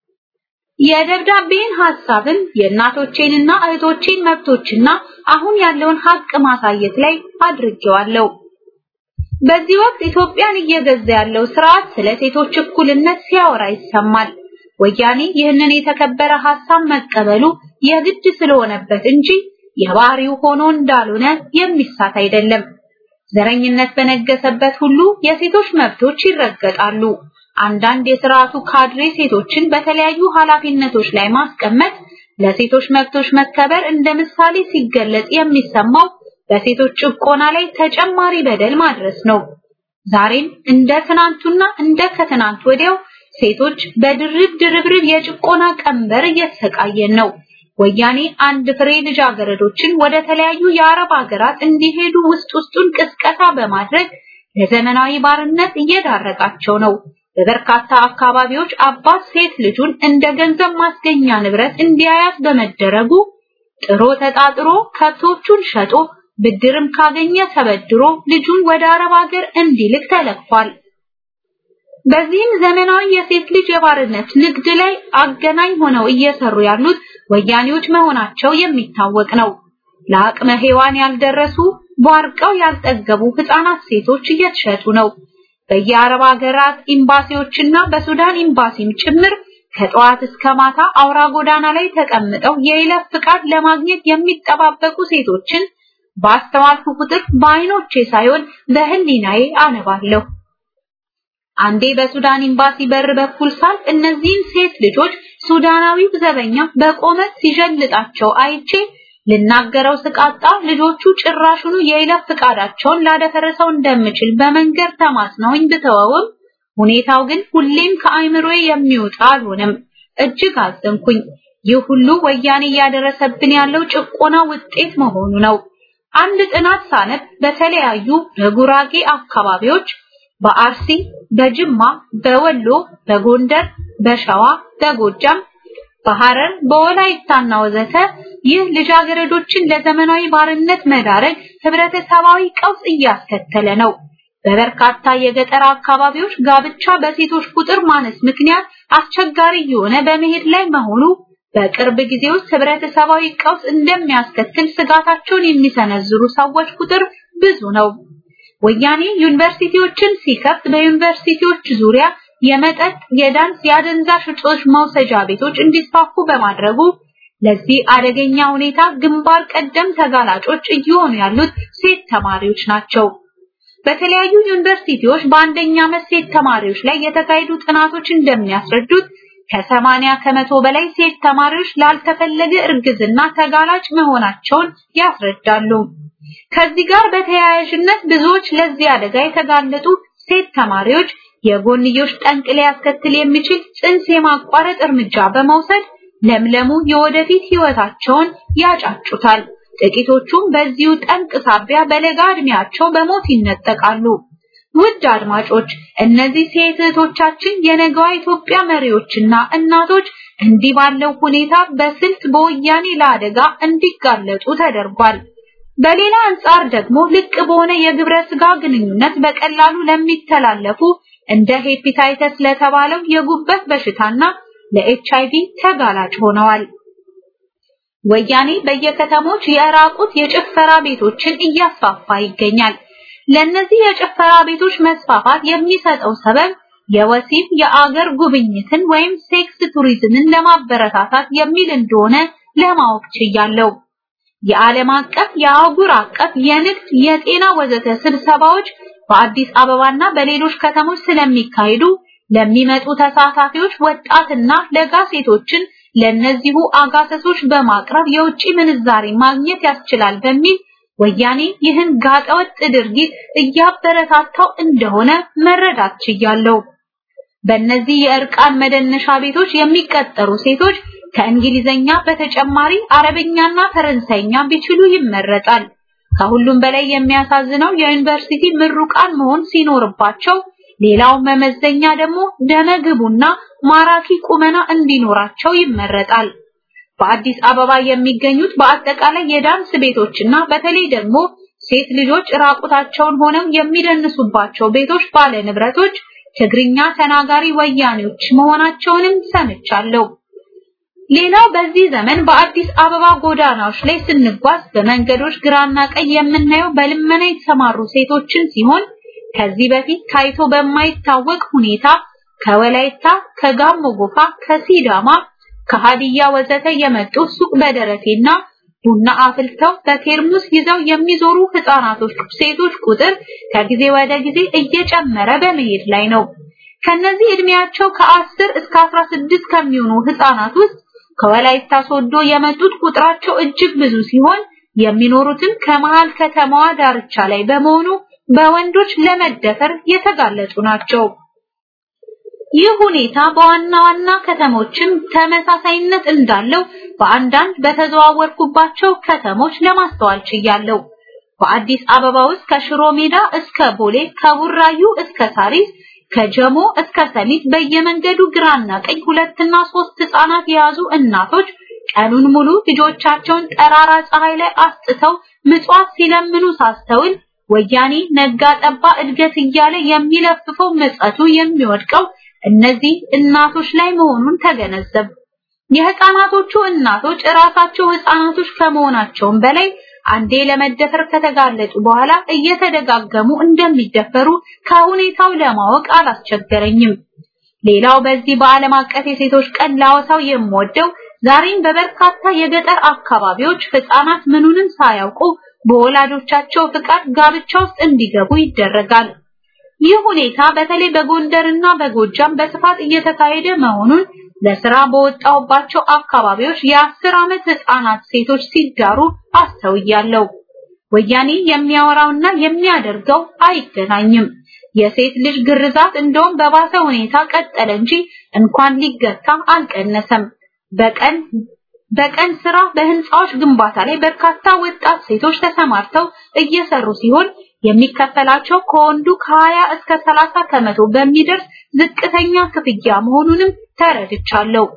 Speaker 6: የደብዳቤን ሐሳብን የእናቶቼንና እህቶቼን መብቶችና አሁን ያለውን ሀቅ ማሳየት ላይ አድርጌዋለሁ። በዚህ ወቅት ኢትዮጵያን እየገዛ ያለው ስርዓት ስለ ሴቶች እኩልነት ሲያወራ ይሰማል። ወያኔ ይህንን የተከበረ ሐሳብ መቀበሉ የግድ ስለሆነበት እንጂ የባህሪው ሆኖ እንዳልሆነ የሚሳት አይደለም። ዘረኝነት በነገሰበት ሁሉ የሴቶች መብቶች ይረገጣሉ። አንዳንድ የስርዓቱ ካድሬ ሴቶችን በተለያዩ ኃላፊነቶች ላይ ማስቀመጥ ለሴቶች መብቶች መከበር እንደ ምሳሌ ሲገለጽ የሚሰማው በሴቶች ጭቆና ላይ ተጨማሪ በደል ማድረስ ነው። ዛሬም እንደ ትናንቱና እንደ ከትናንት ወዲያው ሴቶች በድርብ ድርብርብ የጭቆና ቀንበር እየተሰቃየን ነው። ወያኔ አንድ ፍሬ ልጃገረዶችን ወደ ተለያዩ የአረብ ሀገራት እንዲሄዱ ውስጥ ውስጡን ቅስቀሳ በማድረግ ለዘመናዊ ባርነት እየዳረጋቸው ነው። በበርካታ አካባቢዎች አባት ሴት ልጁን እንደ ገንዘብ ማስገኛ ንብረት እንዲያያት በመደረጉ ጥሮ ተጣጥሮ ከብቶቹን ሸጦ ብድርም ካገኘ ተበድሮ ልጁን ወደ አረብ ሀገር እንዲልክ ተለክፏል። በዚህም ዘመናዊ የሴት ልጅ የባርነት ንግድ ላይ አገናኝ ሆነው እየሰሩ ያሉት ወያኔዎች መሆናቸው የሚታወቅ ነው። ለአቅመ ሔዋን ያልደረሱ ቧርቀው ያልጠገቡ ህፃናት ሴቶች እየተሸጡ ነው። በየአረብ ሀገራት ኤምባሲዎችና በሱዳን ኤምባሲም ጭምር ከጠዋት እስከ ማታ አውራ ጎዳና ላይ ተቀምጠው የይለፍ ፍቃድ ለማግኘት የሚጠባበቁ ሴቶችን ባስተዋልኩ ቁጥር በአይኖቼ ሳይሆን በህሊናዬ አነባለሁ። አንዴ በሱዳን ኤምባሲ በር በኩል ሳልፍ እነዚህን ሴት ልጆች ሱዳናዊው ዘበኛ በቆመት ሲጀልጣቸው አይቼ ልናገረው ስቃጣ ልጆቹ ጭራሹኑ የይለፍ ፍቃዳቸውን ላደፈረሰው እንደምችል በመንገር ተማጽነውኝ ብተወውም ሁኔታው ግን ሁሌም ከአይምሮዬ የሚወጣ አልሆነም። እጅግ አዘንኩኝ። ይህ ሁሉ ወያኔ እያደረሰብን ያለው ጭቆና ውጤት መሆኑ ነው። አንድ ጥናት ሳነብ በተለያዩ በጉራጌ አካባቢዎች በአርሲ፣ በጅማ፣ በወሎ፣ በጎንደር፣ በሸዋ፣ በጎጃም፣ በሐረር፣ በወላይታና ወዘተ ይህ ልጃገረዶችን ለዘመናዊ ባርነት መዳረግ ህብረተሰባዊ ቀውስ እያስከተለ ነው። በበርካታ የገጠር አካባቢዎች ጋብቻ በሴቶች ቁጥር ማነስ ምክንያት አስቸጋሪ እየሆነ በመሄድ ላይ መሆኑ በቅርብ ጊዜ ውስጥ ህብረተሰባዊ ቀውስ እንደሚያስከትል ስጋታቸውን የሚሰነዝሩ ሰዎች ቁጥር ብዙ ነው። ወያኔ ዩኒቨርሲቲዎችን ሲከፍት በዩኒቨርሲቲዎች ዙሪያ የመጠጥ፣ የዳንስ፣ የአደንዛዥ እጾች መውሰጃ ቤቶች እንዲስፋፉ በማድረጉ ለዚህ አደገኛ ሁኔታ ግንባር ቀደም ተጋላጮች እየሆኑ ያሉት ሴት ተማሪዎች ናቸው። በተለያዩ ዩኒቨርሲቲዎች በአንደኛ ዓመት ሴት ተማሪዎች ላይ የተካሄዱ ጥናቶች እንደሚያስረዱት ከሰማንያ ከመቶ በላይ ሴት ተማሪዎች ላልተፈለገ እርግዝና ተጋላጭ መሆናቸውን ያስረዳሉ። ከዚህ ጋር በተያያዥነት ብዙዎች ለዚህ አደጋ የተጋለጡ ሴት ተማሪዎች የጎንዮሽ ጠንቅ ሊያስከትል የሚችል ጽንስ የማቋረጥ እርምጃ በመውሰድ ለምለሙ የወደፊት ህይወታቸውን ያጫጩታል። ጥቂቶቹም በዚሁ ጠንቅ ሳቢያ በለጋ እድሜያቸው በሞት ይነጠቃሉ። ውድ አድማጮች፣ እነዚህ ሴት እህቶቻችን የነገዋ ኢትዮጵያ መሪዎችና እናቶች እንዲህ ባለው ሁኔታ በስልት በወያኔ ለአደጋ እንዲጋለጡ ተደርጓል። በሌላ አንጻር ደግሞ ልቅ በሆነ የግብረ ስጋ ግንኙነት በቀላሉ ለሚተላለፉ እንደ ሄፒታይተስ ለተባለው የጉበት በሽታና ለኤችአይቪ ተጋላጭ ሆነዋል። ወያኔ በየከተሞች የራቁት የጭፈራ ቤቶችን እያስፋፋ ይገኛል። ለነዚህ የጭፈራ ቤቶች መስፋፋት የሚሰጠው ሰበብ የወሲብ የአገር ጉብኝትን ወይም ሴክስ ቱሪዝምን ለማበረታታት የሚል እንደሆነ ለማወቅ ችያለሁ። የዓለም አቀፍ፣ የአህጉር አቀፍ፣ የንግድ፣ የጤና ወዘተ ስብሰባዎች በአዲስ አበባና በሌሎች ከተሞች ስለሚካሄዱ ለሚመጡ ተሳታፊዎች ወጣትና ለጋ ሴቶችን ለነዚሁ አጋሰሶች በማቅረብ የውጭ ምንዛሪ ማግኘት ያስችላል በሚል ወያኔ ይህን ጋጠወጥ ድርጊት እያበረታታው እንደሆነ መረዳት ችያለሁ። በእነዚህ የእርቃን መደነሻ ቤቶች የሚቀጠሩ ሴቶች ከእንግሊዘኛ በተጨማሪ አረብኛና ፈረንሳይኛ ቢችሉ ይመረጣል። ከሁሉም በላይ የሚያሳዝነው የዩኒቨርሲቲ ምሩቃን መሆን ሲኖርባቸው ሌላው መመዘኛ ደግሞ ደመግቡና ማራኪ ቁመና እንዲኖራቸው ይመረጣል። በአዲስ አበባ የሚገኙት በአጠቃላይ የዳንስ ቤቶችና በተለይ ደግሞ ሴት ልጆች ራቁታቸውን ሆነው የሚደንሱባቸው ቤቶች ባለ ንብረቶች ትግርኛ ተናጋሪ ወያኔዎች መሆናቸውንም ሰምቻለሁ። ሌላው በዚህ ዘመን በአዲስ አበባ ጎዳናዎች ላይ ስንጓዝ በመንገዶች ግራና ቀኝ የምናየው በልመና የተሰማሩ ሴቶችን ሲሆን ከዚህ በፊት ታይቶ በማይታወቅ ሁኔታ ከወላይታ፣ ከጋሞ ጎፋ፣ ከሲዳማ፣ ከሃዲያ ወዘተ የመጡ ሱቅ በደረቴና ቡና አፍልተው በቴርሙስ ይዘው የሚዞሩ ህፃናቶች ሴቶች ቁጥር ከጊዜ ወደ ጊዜ እየጨመረ በመሄድ ላይ ነው። ከነዚህ እድሜያቸው ከ10 እስከ 16 ከሚሆኑ ህፃናት ውስጥ ከወላይታ ሶዶ የመጡት ቁጥራቸው እጅግ ብዙ ሲሆን የሚኖሩትም ከመሃል ከተማዋ ዳርቻ ላይ በመሆኑ በወንዶች ለመደፈር የተጋለጡ ናቸው። ይህ ሁኔታ በዋና ዋና ከተሞችም ተመሳሳይነት እንዳለው በአንዳንድ በተዘዋወርኩባቸው ከተሞች ለማስተዋል ችያለሁ። በአዲስ አበባ ውስጥ ከሽሮ ሜዳ እስከ ቦሌ፣ ከቡራዩ እስከ ሳሪስ፣ ከጀሞ እስከ ሰሚት በየመንገዱ ግራና ቀኝ ሁለትና ሶስት ህፃናት የያዙ እናቶች ቀኑን ሙሉ ልጆቻቸውን ጠራራ ፀሐይ ላይ አስጥተው ምጽዋት ሲለምኑ ሳስተውል ወያኔ ነጋ ጠባ እድገት እያለ የሚለፍፈው ምጸቱ የሚወድቀው እነዚህ እናቶች ላይ መሆኑን ተገነዘብ። የህፃናቶቹ እናቶች እራሳቸው ህፃናቶች ከመሆናቸውም በላይ አንዴ ለመደፈር ከተጋለጡ በኋላ እየተደጋገሙ እንደሚደፈሩ ከሁኔታው ለማወቅ አላስቸገረኝም። ሌላው በዚህ በዓለም አቀፍ የሴቶች ቀን ላወሳው የምወደው ዛሬም በበርካታ የገጠር አካባቢዎች ህፃናት ምኑንም ሳያውቁ በወላጆቻቸው ፍቃድ ጋብቻ ውስጥ እንዲገቡ ይደረጋል። ይህ ሁኔታ በተለይ በጎንደርና በጎጃም በስፋት እየተካሄደ መሆኑን ለስራ በወጣውባቸው አካባቢዎች የአስር ዓመት ህፃናት ሴቶች ሲዳሩ አስተውያለሁ። ወያኔ የሚያወራውና የሚያደርገው አይገናኝም። የሴት ልጅ ግርዛት እንደውም በባሰ ሁኔታ ቀጠለ እንጂ እንኳን ሊገታ አልቀነሰም። በቀን በቀን ስራ በህንፃዎች ግንባታ ላይ በርካታ ወጣት ሴቶች ተሰማርተው እየሰሩ ሲሆን የሚከፈላቸው ከወንዱ ከ20 እስከ 30 ከመቶ በሚደርስ ዝቅተኛ ክፍያ መሆኑንም ተረድቻለሁ።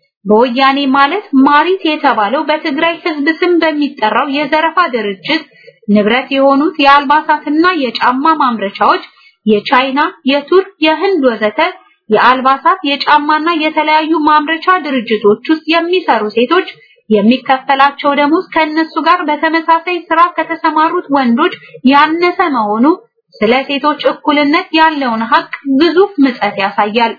Speaker 6: በወያኔ ማለት ማሪት የተባለው በትግራይ ህዝብ ስም በሚጠራው የዘረፋ ድርጅት ንብረት የሆኑት የአልባሳትና የጫማ ማምረቻዎች የቻይና፣ የቱርክ፣ የህንድ ወዘተ የአልባሳት የጫማና የተለያዩ ማምረቻ ድርጅቶች ውስጥ የሚሰሩ ሴቶች የሚከፈላቸው ደሞዝ ከእነሱ ጋር በተመሳሳይ ስራ ከተሰማሩት ወንዶች ያነሰ መሆኑ ስለ ሴቶች እኩልነት ያለውን ሀቅ ግዙፍ ምጸት ያሳያል።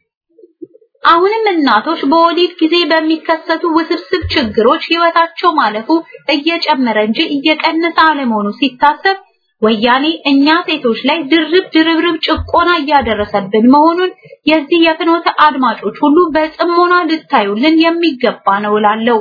Speaker 6: አሁንም እናቶች በወሊድ ጊዜ በሚከሰቱ ውስብስብ ችግሮች ህይወታቸው ማለፉ እየጨመረ እንጂ እየቀነሰ አለመሆኑ ሲታሰብ ወያኔ እኛ ሴቶች ላይ ድርብ ድርብርብ ጭቆና እያደረሰብን መሆኑን የዚህ የፍኖተ አድማጮች ሁሉ በጽሞና ልታዩልን የሚገባ ነው እላለሁ።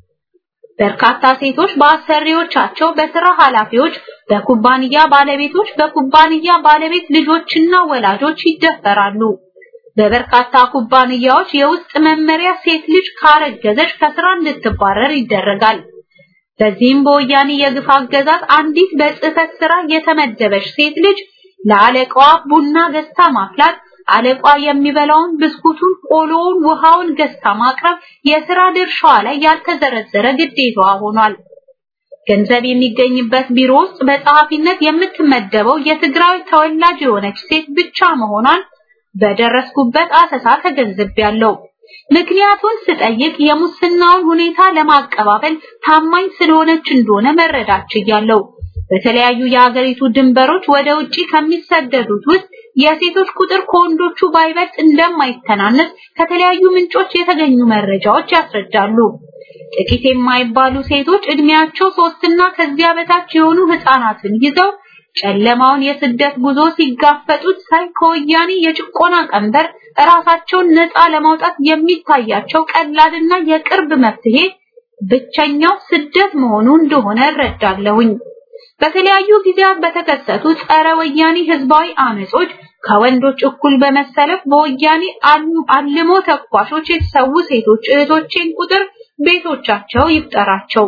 Speaker 6: በርካታ ሴቶች በአሰሪዎቻቸው፣ በስራ ኃላፊዎች፣ በኩባንያ ባለቤቶች፣ በኩባንያ ባለቤት ልጆችና ወላጆች ይደፈራሉ። በበርካታ ኩባንያዎች የውስጥ መመሪያ ሴት ልጅ ካረገዘች ከስራ እንድትባረር ይደረጋል። በዚህም በወያኔ የግፍ አገዛዝ አንዲት በጽህፈት ስራ የተመደበች ሴት ልጅ ለአለቃዋ ቡና ገዝታ ማፍላት፣ አለቃ የሚበላውን ብስኩቱን፣ ቆሎውን፣ ውሃውን ገዝታ ማቅረብ የስራ ድርሻዋ ላይ ያልተዘረዘረ ግዴታዋ ሆኗል። ገንዘብ የሚገኝበት ቢሮ ውስጥ በጸሐፊነት የምትመደበው የትግራይ ተወላጅ የሆነች ሴት ብቻ መሆኗን በደረስኩበት አሰሳ ተገንዝቤያለሁ። ምክንያቱን ስጠይቅ የሙስናውን ሁኔታ ለማቀባበል ታማኝ ስለሆነች እንደሆነ መረዳት ችያለሁ። በተለያዩ የሀገሪቱ ድንበሮች ወደ ውጪ ከሚሰደዱት ውስጥ የሴቶች ቁጥር ከወንዶቹ ባይበልጥ እንደማይተናነስ ከተለያዩ ምንጮች የተገኙ መረጃዎች ያስረዳሉ። ጥቂት የማይባሉ ሴቶች እድሜያቸው ሶስትና ከዚያ በታች የሆኑ ህፃናትን ይዘው ጨለማውን የስደት ጉዞ ሲጋፈጡት ሳይ ከወያኔ የጭቆና ቀንበር እራሳቸውን ነፃ ለማውጣት የሚታያቸው ቀላልና የቅርብ መፍትሄ ብቸኛው ስደት መሆኑ እንደሆነ እረዳለሁኝ። በተለያዩ ጊዜያት በተከሰቱ ጸረ ወያኔ ህዝባዊ አመጾች ከወንዶች እኩል በመሰለፍ በወያኔ አልሞ ተኳሾች የተሰዉ ሴቶች እህቶቼን ቁጥር ቤቶቻቸው ይፍጠራቸው።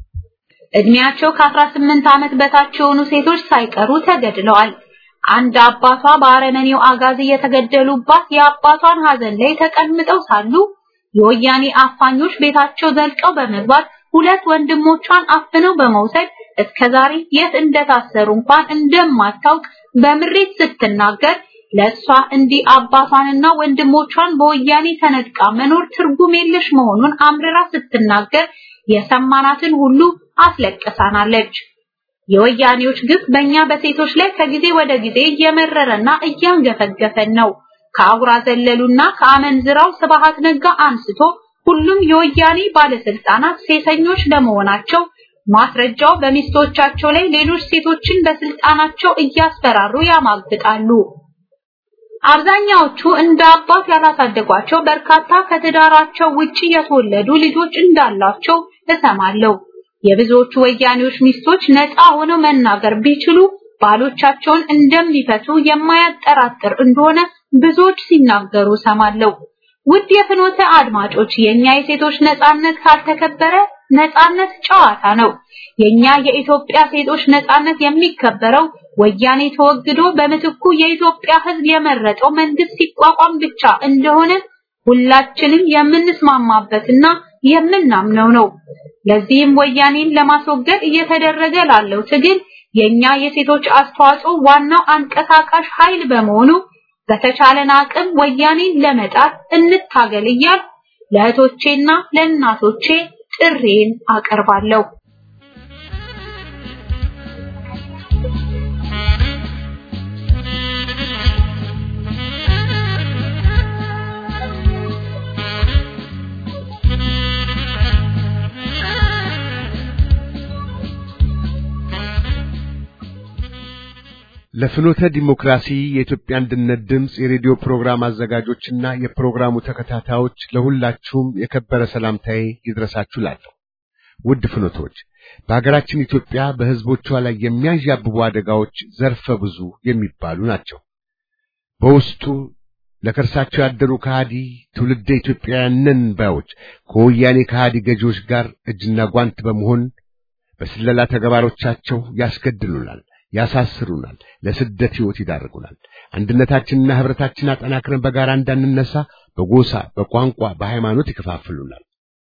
Speaker 6: እድሜያቸው ከ18 ዓመት በታች የሆኑ ሴቶች ሳይቀሩ ተገድለዋል። አንድ አባቷ በአረመኔው አጋዚ የተገደሉባት የአባቷን ሐዘን ላይ ተቀምጠው ሳሉ የወያኔ አፋኞች ቤታቸው ዘልቀው በመግባት ሁለት ወንድሞቿን አፍነው በመውሰድ እስከዛሬ የት እንደታሰሩ እንኳን እንደማታውቅ በምሬት ስትናገር ለሷ እንዲህ አባቷንና ወንድሞቿን በወያኔ ተነጥቃ መኖር ትርጉም የለሽ መሆኑን አምርራ ስትናገር የሰማናትን ሁሉ አስለቅሳናለች። የወያኔዎች ግፍ በእኛ በሴቶች ላይ ከጊዜ ወደ ጊዜ እየመረረና እያንገፈገፈን ነው። ከአጉራ ዘለሉና ከአመንዝራው ስብሃት ነጋ አንስቶ ሁሉም የወያኔ ባለስልጣናት ሴሰኞች ለመሆናቸው ማስረጃው በሚስቶቻቸው ላይ ሌሎች ሴቶችን በስልጣናቸው እያስፈራሩ ያማግጣሉ። አብዛኛዎቹ እንደ አባት ያላሳደጓቸው በርካታ ከትዳራቸው ውጪ የተወለዱ ልጆች እንዳላቸው እሰማለሁ። የብዙዎቹ ወያኔዎች ሚስቶች ነፃ ሆነው መናገር ቢችሉ ባሎቻቸውን እንደሚፈቱ የማያጠራጥር እንደሆነ ብዙዎች ሲናገሩ ሰማለሁ። ውድ የፍኖተ አድማጮች የኛ የሴቶች ነፃነት ካልተከበረ ነፃነት ጨዋታ ነው። የኛ የኢትዮጵያ ሴቶች ነፃነት የሚከበረው ወያኔ ተወግዶ በምትኩ የኢትዮጵያ ሕዝብ የመረጠው መንግስት ሲቋቋም ብቻ እንደሆነ ሁላችንም የምንስማማበትና የምናምነው ነው። ለዚህም ወያኔን ለማስወገድ እየተደረገ ላለው ትግል የኛ የሴቶች አስተዋጽኦ ዋናው አንቀሳቃሽ ኃይል በመሆኑ በተቻለን አቅም ወያኔን ለመጣት እንታገል እያል ለእህቶቼና ለእናቶቼ ጥሬን አቀርባለሁ።
Speaker 5: ለፍኖተ ዲሞክራሲ የኢትዮጵያ አንድነት ድምፅ የሬዲዮ ፕሮግራም አዘጋጆችና የፕሮግራሙ ተከታታዮች ለሁላችሁም የከበረ ሰላምታዬ ይድረሳችሁ ላለሁ። ውድ ፍኖቶች፣ በሀገራችን ኢትዮጵያ በሕዝቦቿ ላይ የሚያዣብቡ አደጋዎች ዘርፈ ብዙ የሚባሉ ናቸው። በውስጡ ለከርሳቸው ያደሩ ከሃዲ ትውልደ ኢትዮጵያውያንን ባዮች ከወያኔ ከሃዲ ገዢዎች ጋር እጅና ጓንት በመሆን በስለላ ተግባሮቻቸው ያስገድሉናል ያሳስሩናል፣ ለስደት ሕይወት ይዳርጉናል። አንድነታችንና ኅብረታችንን አጠናክረን በጋራ እንዳንነሳ በጎሳ፣ በቋንቋ፣ በሃይማኖት ይከፋፍሉናል።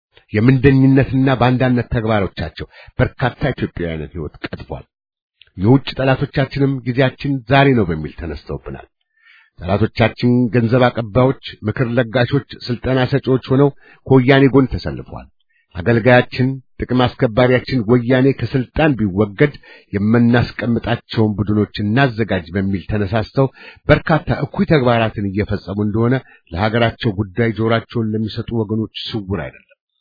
Speaker 5: የምንደኝነትና በአንዳነት ተግባሮቻቸው በርካታ ኢትዮጵያውያንን ሕይወት ቀጥፏል። የውጭ ጠላቶቻችንም ጊዜያችን ዛሬ ነው በሚል ተነስተውብናል። ጠላቶቻችን ገንዘብ አቀባዮች፣ ምክር ለጋሾች፣ ስልጠና ሰጪዎች ሆነው ከወያኔ ጎን ተሰልፈዋል። አገልጋያችን ጥቅም አስከባሪያችን ወያኔ ከስልጣን ቢወገድ የምናስቀምጣቸውን ቡድኖች እናዘጋጅ በሚል ተነሳስተው በርካታ እኩይ ተግባራትን እየፈጸሙ እንደሆነ ለሀገራቸው ጉዳይ ጆራቸውን ለሚሰጡ ወገኖች ስውር አይደለም።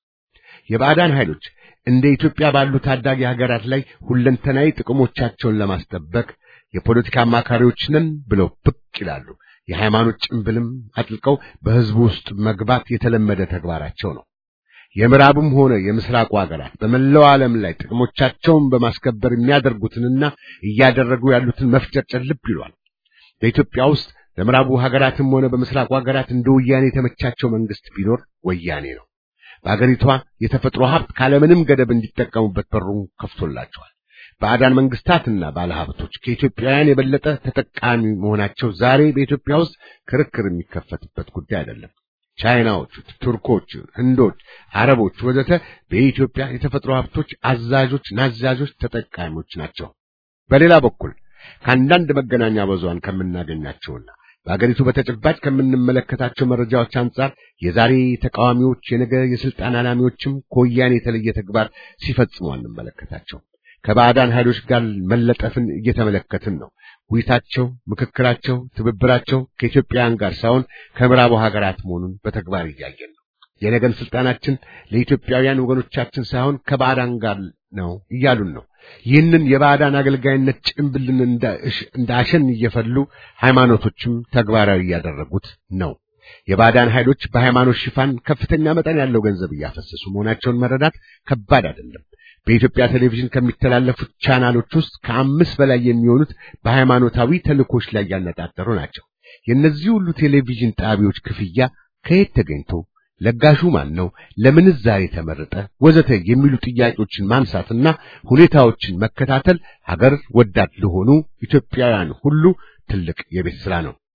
Speaker 5: የባዕዳን ኃይሎች እንደ ኢትዮጵያ ባሉ ታዳጊ ሀገራት ላይ ሁለንተናዊ ጥቅሞቻቸውን ለማስጠበቅ የፖለቲካ አማካሪዎች ነን ብለው ብቅ ይላሉ። የሃይማኖት ጭንብልም አጥልቀው በሕዝቡ ውስጥ መግባት የተለመደ ተግባራቸው ነው። የምዕራቡም ሆነ የምስራቁ ሀገራት በመላው ዓለም ላይ ጥቅሞቻቸውን በማስከበር የሚያደርጉትንና እያደረጉ ያሉትን መፍጨርጨር ልብ ይሏል። በኢትዮጵያ ውስጥ ለምዕራቡ ሀገራትም ሆነ በምስራቁ ሀገራት እንደ ወያኔ የተመቻቸው መንግስት ቢኖር ወያኔ ነው። በአገሪቷ የተፈጥሮ ሀብት ካለምንም ገደብ እንዲጠቀሙበት በሩን ከፍቶላቸዋል። ባዕዳን መንግስታትና ባለሀብቶች ከኢትዮጵያውያን የበለጠ ተጠቃሚ መሆናቸው ዛሬ በኢትዮጵያ ውስጥ ክርክር የሚከፈትበት ጉዳይ አይደለም። ቻይናዎቹ፣ ቱርኮች፣ ህንዶች፣ አረቦች ወዘተ በኢትዮጵያ የተፈጥሮ ሀብቶች አዛዦች፣ ናዛዦች፣ ተጠቃሚዎች ናቸው። በሌላ በኩል ከአንዳንድ መገናኛ ብዙሃን ከምናገኛቸውና በአገሪቱ በተጨባጭ ከምንመለከታቸው መረጃዎች አንጻር የዛሬ ተቃዋሚዎች የነገ የስልጣን አላሚዎችም ከወያኔ የተለየ ተግባር ሲፈጽሙ አንመለከታቸው። ከባዕዳን ኃይሎች ጋር መለጠፍን እየተመለከትን ነው። ውይይታቸው፣ ምክክራቸው፣ ትብብራቸው ከኢትዮጵያውያን ጋር ሳይሆን ከምዕራቡ ሀገራት መሆኑን በተግባር እያየን ነው። የነገን ስልጣናችን ለኢትዮጵያውያን ወገኖቻችን ሳይሆን ከባዕዳን ጋር ነው እያሉን ነው። ይህንን የባዕዳን አገልጋይነት ጭንብልን እንደ አሸን እየፈሉ ሃይማኖቶችም ተግባራዊ እያደረጉት ነው። የባዕዳን ኃይሎች በሃይማኖት ሽፋን ከፍተኛ መጠን ያለው ገንዘብ እያፈሰሱ መሆናቸውን መረዳት ከባድ አይደለም። በኢትዮጵያ ቴሌቪዥን ከሚተላለፉት ቻናሎች ውስጥ ከአምስት በላይ የሚሆኑት በሃይማኖታዊ ተልእኮች ላይ ያነጣጠሩ ናቸው። የእነዚህ ሁሉ ቴሌቪዥን ጣቢያዎች ክፍያ ከየት ተገኝቶ ለጋሹ ማን ነው? ለምንስ ዛሬ ተመረጠ? ወዘተ የሚሉ ጥያቄዎችን ማንሳትና ሁኔታዎችን መከታተል ሀገር ወዳድ ለሆኑ ኢትዮጵያውያን ሁሉ ትልቅ የቤት ስራ ነው።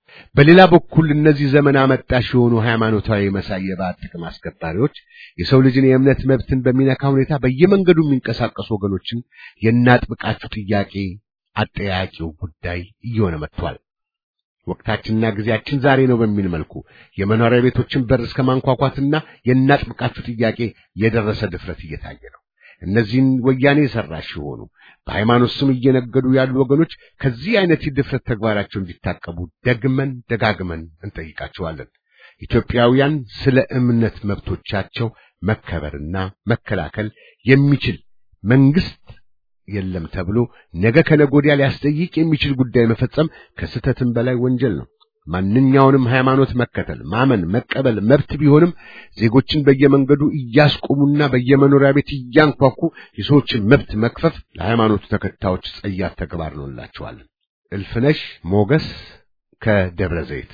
Speaker 5: በሌላ በኩል እነዚህ ዘመን አመጣሽ የሆኑ ሃይማኖታዊ መሳይ የባዕድ ጥቅም አስከባሪዎች የሰው ልጅን የእምነት መብትን በሚነካ ሁኔታ በየመንገዱ የሚንቀሳቀሱ ወገኖችን የናጥብቃችሁ ጥያቄ አጠያቂው ጉዳይ እየሆነ መጥቷል። ወቅታችንና ጊዜያችን ዛሬ ነው በሚል መልኩ የመኖሪያ ቤቶችን በር እስከ ማንኳኳትና የናጥብቃችሁ ጥያቄ የደረሰ ድፍረት እየታየ ነው። እነዚህን ወያኔ የሰራሽ የሆኑ በሃይማኖት ስም እየነገዱ ያሉ ወገኖች ከዚህ አይነት የድፍረት ተግባራቸው እንዲታቀቡ ደግመን ደጋግመን እንጠይቃቸዋለን። ኢትዮጵያውያን ስለ እምነት መብቶቻቸው መከበርና መከላከል የሚችል መንግስት የለም ተብሎ ነገ ከነገ ወዲያ ሊያስጠይቅ የሚችል ጉዳይ መፈጸም ከስህተትም በላይ ወንጀል ነው። ማንኛውንም ሃይማኖት መከተል፣ ማመን፣ መቀበል መብት ቢሆንም ዜጎችን በየመንገዱ እያስቆሙና በየመኖሪያ ቤት እያንኳኩ የሰዎችን መብት መክፈፍ ለሃይማኖቱ ተከታዮች ጸያፍ ተግባር ነው እንላቸዋለን። እልፍነሽ ሞገስ ከደብረ ዘይት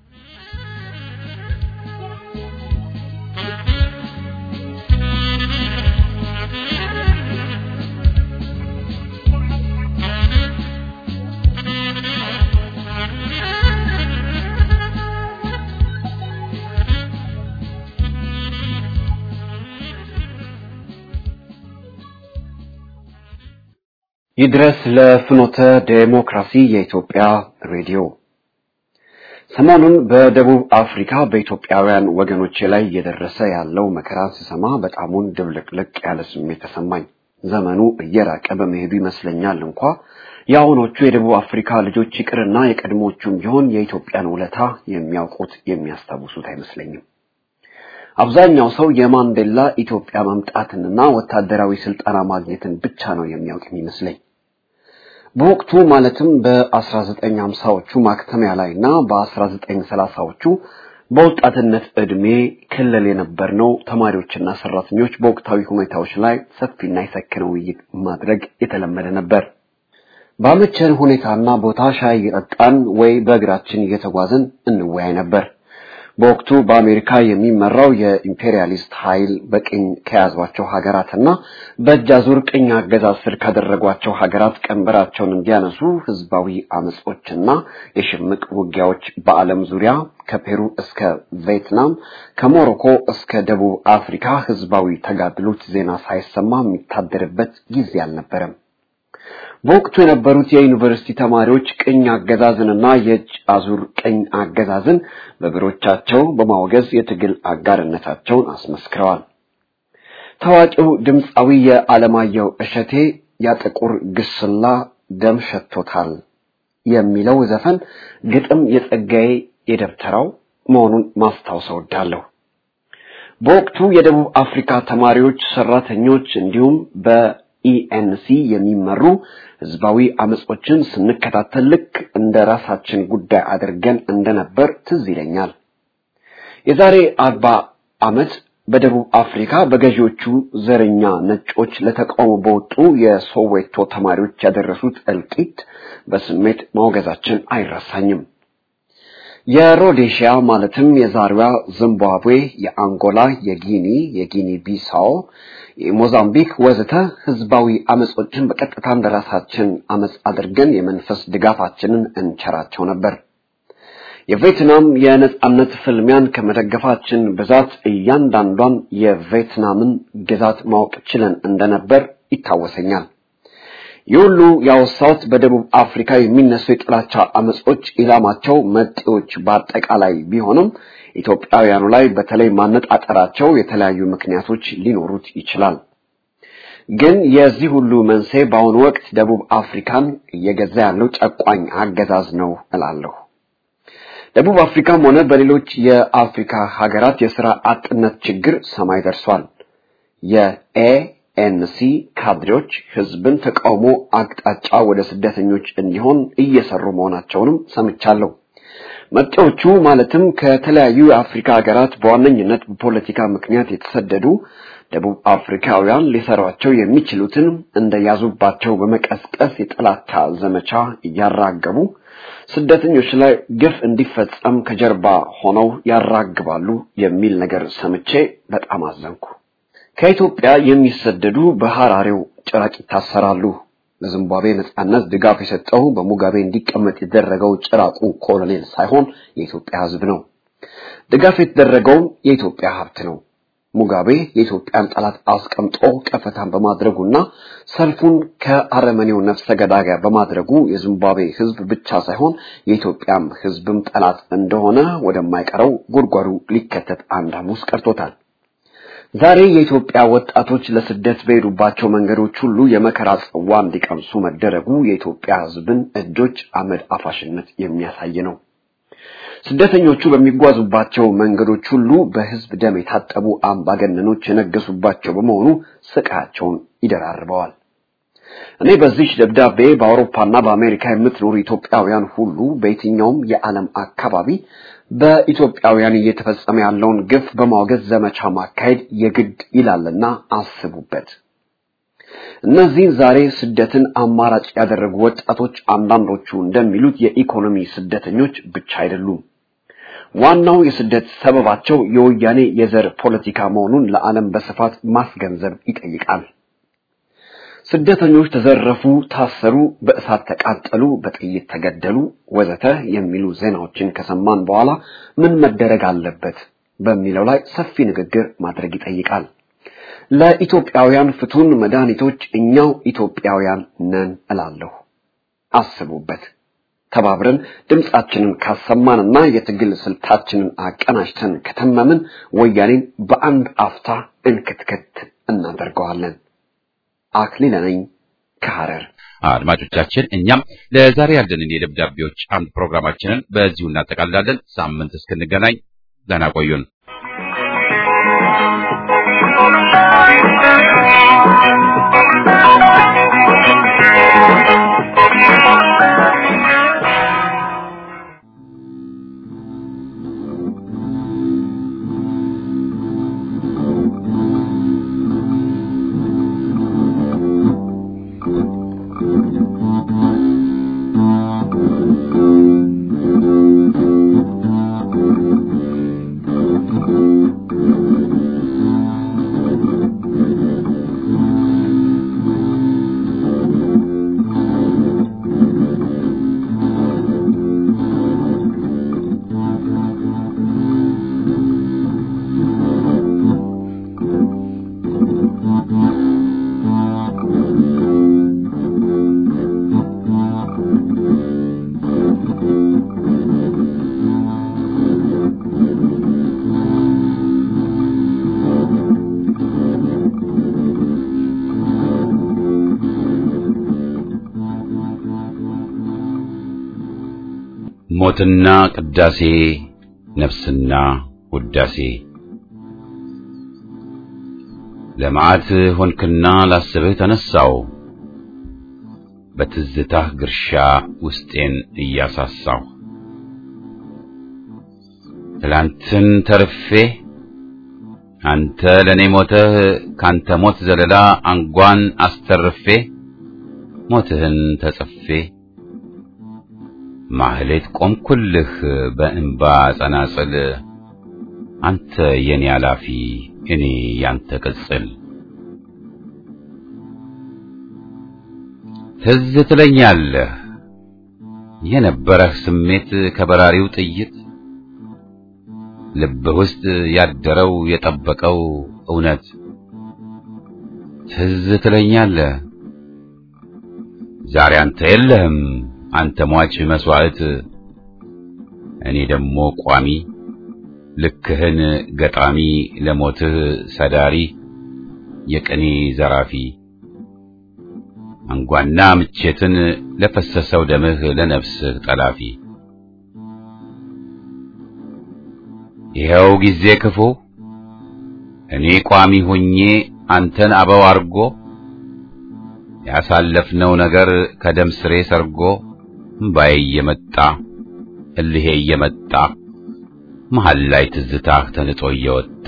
Speaker 7: ይድረስ ለፍኖተ ዴሞክራሲ የኢትዮጵያ ሬዲዮ። ሰሞኑን በደቡብ አፍሪካ በኢትዮጵያውያን ወገኖቼ ላይ እየደረሰ ያለው መከራን ስሰማ በጣሙን ድብልቅልቅ ያለ ስሜት ተሰማኝ። ዘመኑ እየራቀ በመሄዱ ይመስለኛል እንኳ የአሁኖቹ የደቡብ አፍሪካ ልጆች ይቅርና የቀድሞቹም ቢሆን የኢትዮጵያን ውለታ የሚያውቁት የሚያስታውሱት አይመስለኝም። አብዛኛው ሰው የማንዴላ ኢትዮጵያ መምጣትንና ወታደራዊ ስልጠና ማግኘትን ብቻ ነው የሚያውቅ የሚመስለኝ። በወቅቱ ማለትም በ1950ዎቹ ማክተሚያ ላይ እና በ1930ዎቹ በወጣትነት ዕድሜ ክልል የነበርነው ተማሪዎችና ሰራተኞች በወቅታዊ ሁኔታዎች ላይ ሰፊና የሰከነ ውይይት ማድረግ የተለመደ ነበር። ባመቸን ሁኔታና ቦታ ሻይ እየጠጣን ወይ በእግራችን እየተጓዝን እንወያይ ነበር። በወቅቱ በአሜሪካ የሚመራው የኢምፔሪያሊስት ኃይል በቅኝ ከያዟቸው ሀገራትና በእጅ አዙር ቅኝ አገዛዝ ስር ካደረጓቸው ሀገራት ቀንበራቸውን እንዲያነሱ ህዝባዊ አመጾችና የሽምቅ ውጊያዎች በዓለም ዙሪያ ከፔሩ እስከ ቪየትናም ከሞሮኮ እስከ ደቡብ አፍሪካ ህዝባዊ ተጋድሎች ዜና ሳይሰማ የሚታደርበት ጊዜ አልነበረም። በወቅቱ የነበሩት የዩኒቨርሲቲ ተማሪዎች ቅኝ አገዛዝንና የእጅ አዙር ቅኝ አገዛዝን በብሮቻቸው በማውገዝ የትግል አጋርነታቸውን አስመስክረዋል። ታዋቂው ድምፃዊ የዓለማየሁ እሸቴ ያጥቁር ግስላ ደም ሸቶታል የሚለው ዘፈን ግጥም የጸጋዬ የደብተራው መሆኑን ማስታወስ እወዳለሁ። በወቅቱ የደቡብ አፍሪካ ተማሪዎች፣ ሰራተኞች እንዲሁም በ ኢኤንሲ የሚመሩ ህዝባዊ አመጾችን ስንከታተል ልክ እንደ ራሳችን ጉዳይ አድርገን እንደነበር ትዝ ይለኛል። የዛሬ አርባ ዓመት በደቡብ አፍሪካ በገዢዎቹ ዘረኛ ነጮች ለተቃውሞ በወጡ የሶዌቶ ተማሪዎች ያደረሱት እልቂት በስሜት ማውገዛችን አይረሳኝም። የሮዴሺያ ማለትም የዛሬዋ ዚምባብዌ፣ የአንጎላ፣ የጊኒ፣ የጊኒ ቢሳው፣ የሞዛምቢክ ወዘተ ህዝባዊ አመጾችን በቀጥታ እንደራሳችን አመጽ አድርገን የመንፈስ ድጋፋችንን እንቸራቸው ነበር። የቬትናም የነጻነት ፍልሚያን ከመደገፋችን ብዛት እያንዳንዷን የቬትናምን ግዛት ማወቅ ችለን እንደነበር ይታወሰኛል። ይህ ሁሉ ያወሳሁት በደቡብ አፍሪካ የሚነሱ የጥላቻ አመጾች ኢላማቸው መጤዎች በአጠቃላይ ቢሆንም ኢትዮጵያውያኑ ላይ በተለይ ማነጣጠራቸው የተለያዩ ምክንያቶች ሊኖሩት ይችላል። ግን የዚህ ሁሉ መንስኤ በአሁኑ ወቅት ደቡብ አፍሪካን እየገዛ ያለው ጨቋኝ አገዛዝ ነው እላለሁ። ደቡብ አፍሪካም ሆነ በሌሎች የአፍሪካ ሀገራት የስራ አጥነት ችግር ሰማይ ደርሷል። የኤኤንሲ ካድሬዎች ህዝብን ተቃውሞ አቅጣጫ ወደ ስደተኞች እንዲሆን እየሰሩ መሆናቸውንም ሰምቻለሁ። መጤዎቹ ማለትም ከተለያዩ የአፍሪካ ሀገራት በዋነኝነት በፖለቲካ ምክንያት የተሰደዱ ደቡብ አፍሪካውያን ሊሰሯቸው የሚችሉትን እንደያዙባቸው በመቀስቀስ የጥላቻ ዘመቻ እያራገቡ ስደተኞች ላይ ግፍ እንዲፈጸም ከጀርባ ሆነው ያራግባሉ የሚል ነገር ሰምቼ በጣም አዘንኩ። ከኢትዮጵያ የሚሰደዱ በሐራሬው ጭራቅ ይታሰራሉ። ለዚምባብዌ ነጻነት ድጋፍ የሰጠው በሙጋቤ እንዲቀመጥ የተደረገው ጭራቁ ኮሎኔል ሳይሆን የኢትዮጵያ ሕዝብ ነው። ድጋፍ የተደረገውም የኢትዮጵያ ሀብት ነው። ሙጋቤ የኢትዮጵያን ጠላት አስቀምጦ ቀፈታን በማድረጉና ሰልፉን ከአረመኔው ነፍሰ ገዳይ ጋር በማድረጉ የዚምባብዌ ሕዝብ ብቻ ሳይሆን የኢትዮጵያም ሕዝብም ጠላት እንደሆነ ወደማይቀረው ጉድጓዱ ሊከተት አንድ ሐሙስ ቀርቶታል። ዛሬ የኢትዮጵያ ወጣቶች ለስደት በሄዱባቸው መንገዶች ሁሉ የመከራ ጽዋ እንዲቀምሱ መደረጉ የኢትዮጵያ ሕዝብን እጆች አመድ አፋሽነት የሚያሳይ ነው። ስደተኞቹ በሚጓዙባቸው መንገዶች ሁሉ በህዝብ ደም የታጠቡ አምባገነኖች የነገሱባቸው በመሆኑ ስቃያቸውን ይደራርበዋል። እኔ በዚህ ደብዳቤ በአውሮፓና በአሜሪካ የምትኖሩ ኢትዮጵያውያን ሁሉ በየትኛውም የዓለም አካባቢ በኢትዮጵያውያን እየተፈጸመ ያለውን ግፍ በማውገዝ ዘመቻ ማካሄድ የግድ ይላልና አስቡበት። እነዚህን ዛሬ ስደትን አማራጭ ያደረጉ ወጣቶች አንዳንዶቹ እንደሚሉት የኢኮኖሚ ስደተኞች ብቻ አይደሉም። ዋናው የስደት ሰበባቸው የወያኔ የዘር ፖለቲካ መሆኑን ለዓለም በስፋት ማስገንዘብ ይጠይቃል። ስደተኞች ተዘረፉ፣ ታሰሩ፣ በእሳት ተቃጠሉ፣ በጥይት ተገደሉ፣ ወዘተ የሚሉ ዜናዎችን ከሰማን በኋላ ምን መደረግ አለበት በሚለው ላይ ሰፊ ንግግር ማድረግ ይጠይቃል። ለኢትዮጵያውያን ፍቱን መድኃኒቶች እኛው ኢትዮጵያውያን ነን እላለሁ። አስቡበት። ተባብረን ድምጻችንን ካሰማንና የትግል ስልታችንን አቀናጅተን ከተመምን ወያኔን በአንድ አፍታ እንክትክት እናደርገዋለን። አክሊለ ነኝ ከሐረር።
Speaker 1: አድማጮቻችን፣ እኛም ለዛሬ ያለንን የደብዳቤዎች አንድ ፕሮግራማችንን በዚሁ እናጠቃልላለን። ሳምንት እስክንገናኝ ደህና ቆዩን። ሞትና ቅዳሴ ነፍስና ውዳሴ ለመዓት ሆንክና ላስብህ ተነሳው በትዝታህ ግርሻ ውስጤን እያሳሳው ትላንትን ተርፌ አንተ ለኔ ሞተህ ካንተ ሞት ዘለላ አንጓን አስተርፌ ሞትህን ተጽፌ ማህሌት ቆምኩልህ በእንባ ጸናጽል አንተ የኔ አላፊ እኔ ያንተ ቅጽል ትዝ ትለኛለህ የነበረህ ስሜት ከበራሪው ጥይት ልብህ ውስጥ ያደረው የጠበቀው እውነት ትዝ ትለኛለህ ዛሬ አንተ የለህም አንተ ሟች መስዋዕት እኔ ደግሞ ቋሚ ልክህን ገጣሚ ለሞትህ ሰዳሪ የቅኔ ዘራፊ አንጓና ምቼትን ለፈሰሰው ደምህ ለነፍስህ ጠላፊ ይኸው ጊዜ ክፉ እኔ ቋሚ ሆኜ አንተን አበው አርጎ ያሳለፍነው ነገር ከደም ስሬ ሰርጎ እምባዬ እየመጣ እልሄ እየመጣ መሃል ላይ ትዝታህ ተንጦ እየወጣ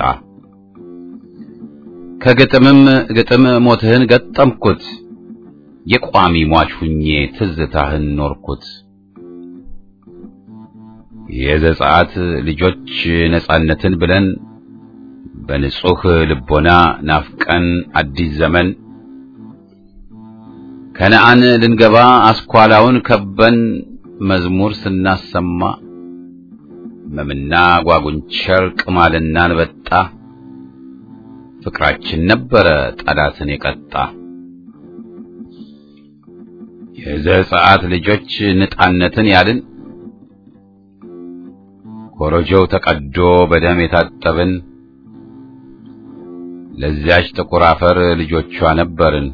Speaker 1: ከግጥምም ግጥም ሞትህን ገጠምኩት የቋሚ ሟች ሁኜ ትዝታህን ኖርኩት። የዘጸአት ልጆች ነጻነትን ብለን በንጹህ ልቦና ናፍቀን አዲስ ዘመን ከነአን ልንገባ አስኳላውን ከበን መዝሙር ስናሰማ መምና ጓጉንቸር ቅማልና አንበጣ ፍቅራችን ነበረ ጠላትን የቀጣ የዘጸአት ልጆች ንጣነትን ያልን ኮረጆው ተቀዶ በደም የታጠብን ለዚያች ጥቁር አፈር ልጆቿ ነበርን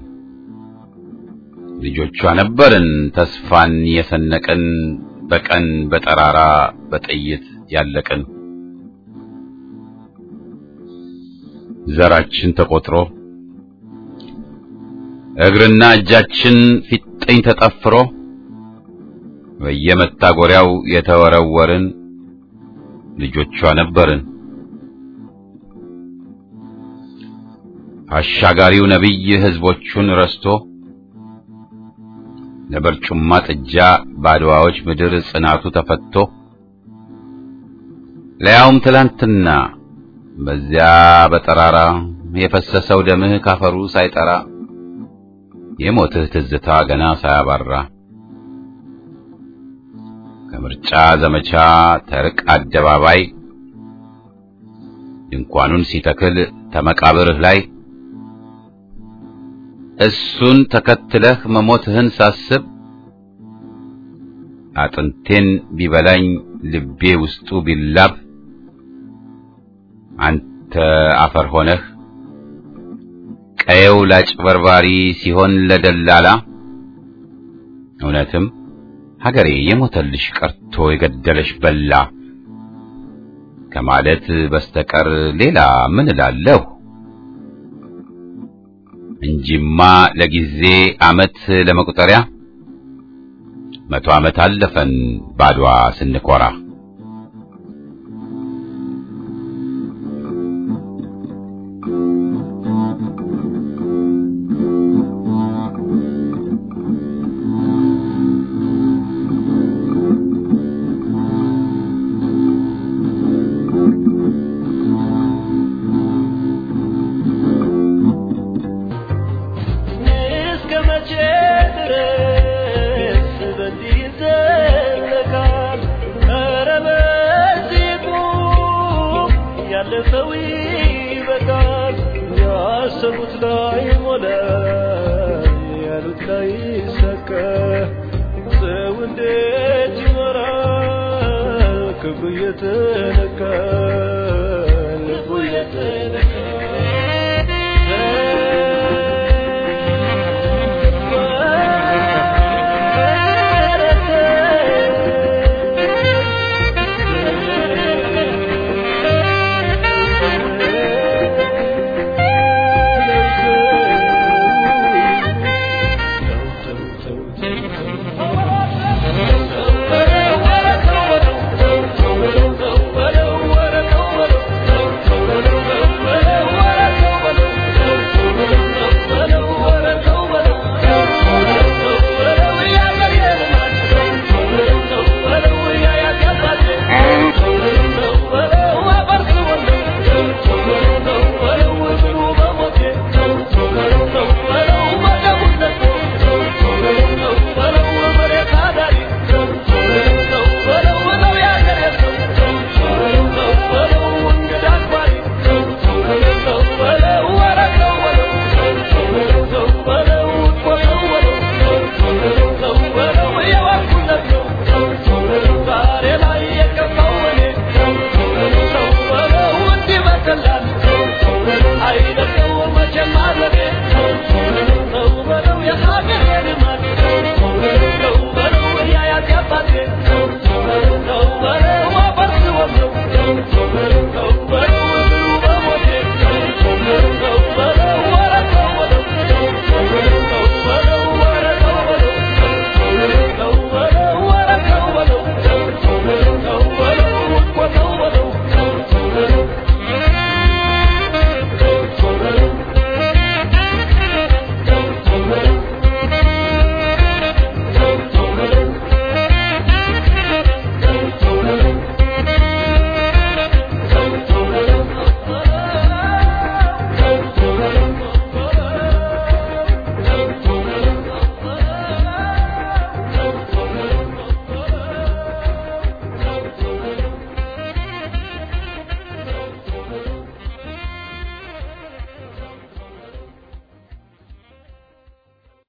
Speaker 1: ልጆቿ ነበርን ተስፋን የሰነቅን በቀን በጠራራ በጥይት ያለቅን ዘራችን ተቆጥሮ እግርና እጃችን ፊጥኝ ተጠፍሮ በየመታጎሪያው የተወረወርን ልጆቿ ነበርን። አሻጋሪው ነቢይ ሕዝቦቹን ረስቶ ለበርጩማ ጥጃ ባድዋዎች ምድር ጽናቱ ተፈቶ ለያውም ትላንትና በዚያ በጠራራ የፈሰሰው ደምህ ካፈሩ ሳይጠራ የሞትህ ትዝታ ገና ሳያባራ ከምርጫ ዘመቻ ተርቅ አደባባይ ድንኳኑን ሲተክል ተመቃብርህ ላይ እሱን ተከትለህ መሞትህን ሳስብ አጥንቴን ቢበላኝ ልቤ ውስጡ ቢላብ አንተ አፈር ሆነህ ቀየው ላጭበርባሪ ሲሆን ለደላላ እውነትም ሀገሬ የሞተልሽ ቀርቶ የገደለሽ በላ ከማለት በስተቀር ሌላ ምን እላለሁ? እንጂማ ለጊዜ ዓመት ለመቁጠሪያ መቶ ዓመት አለፈን ባድዋ ስንኮራ።
Speaker 3: እስከ መቼ ድረስ በዚህ ይዘለቃል? ኧረ በዚህ ቁም፣ ያለፈው ይበቃል። ያሰቡት ላይ ሞላ፣ ያሉት ላይ ሰከ ሰው እንዴት ይኖራል ክብሩ እየተነካ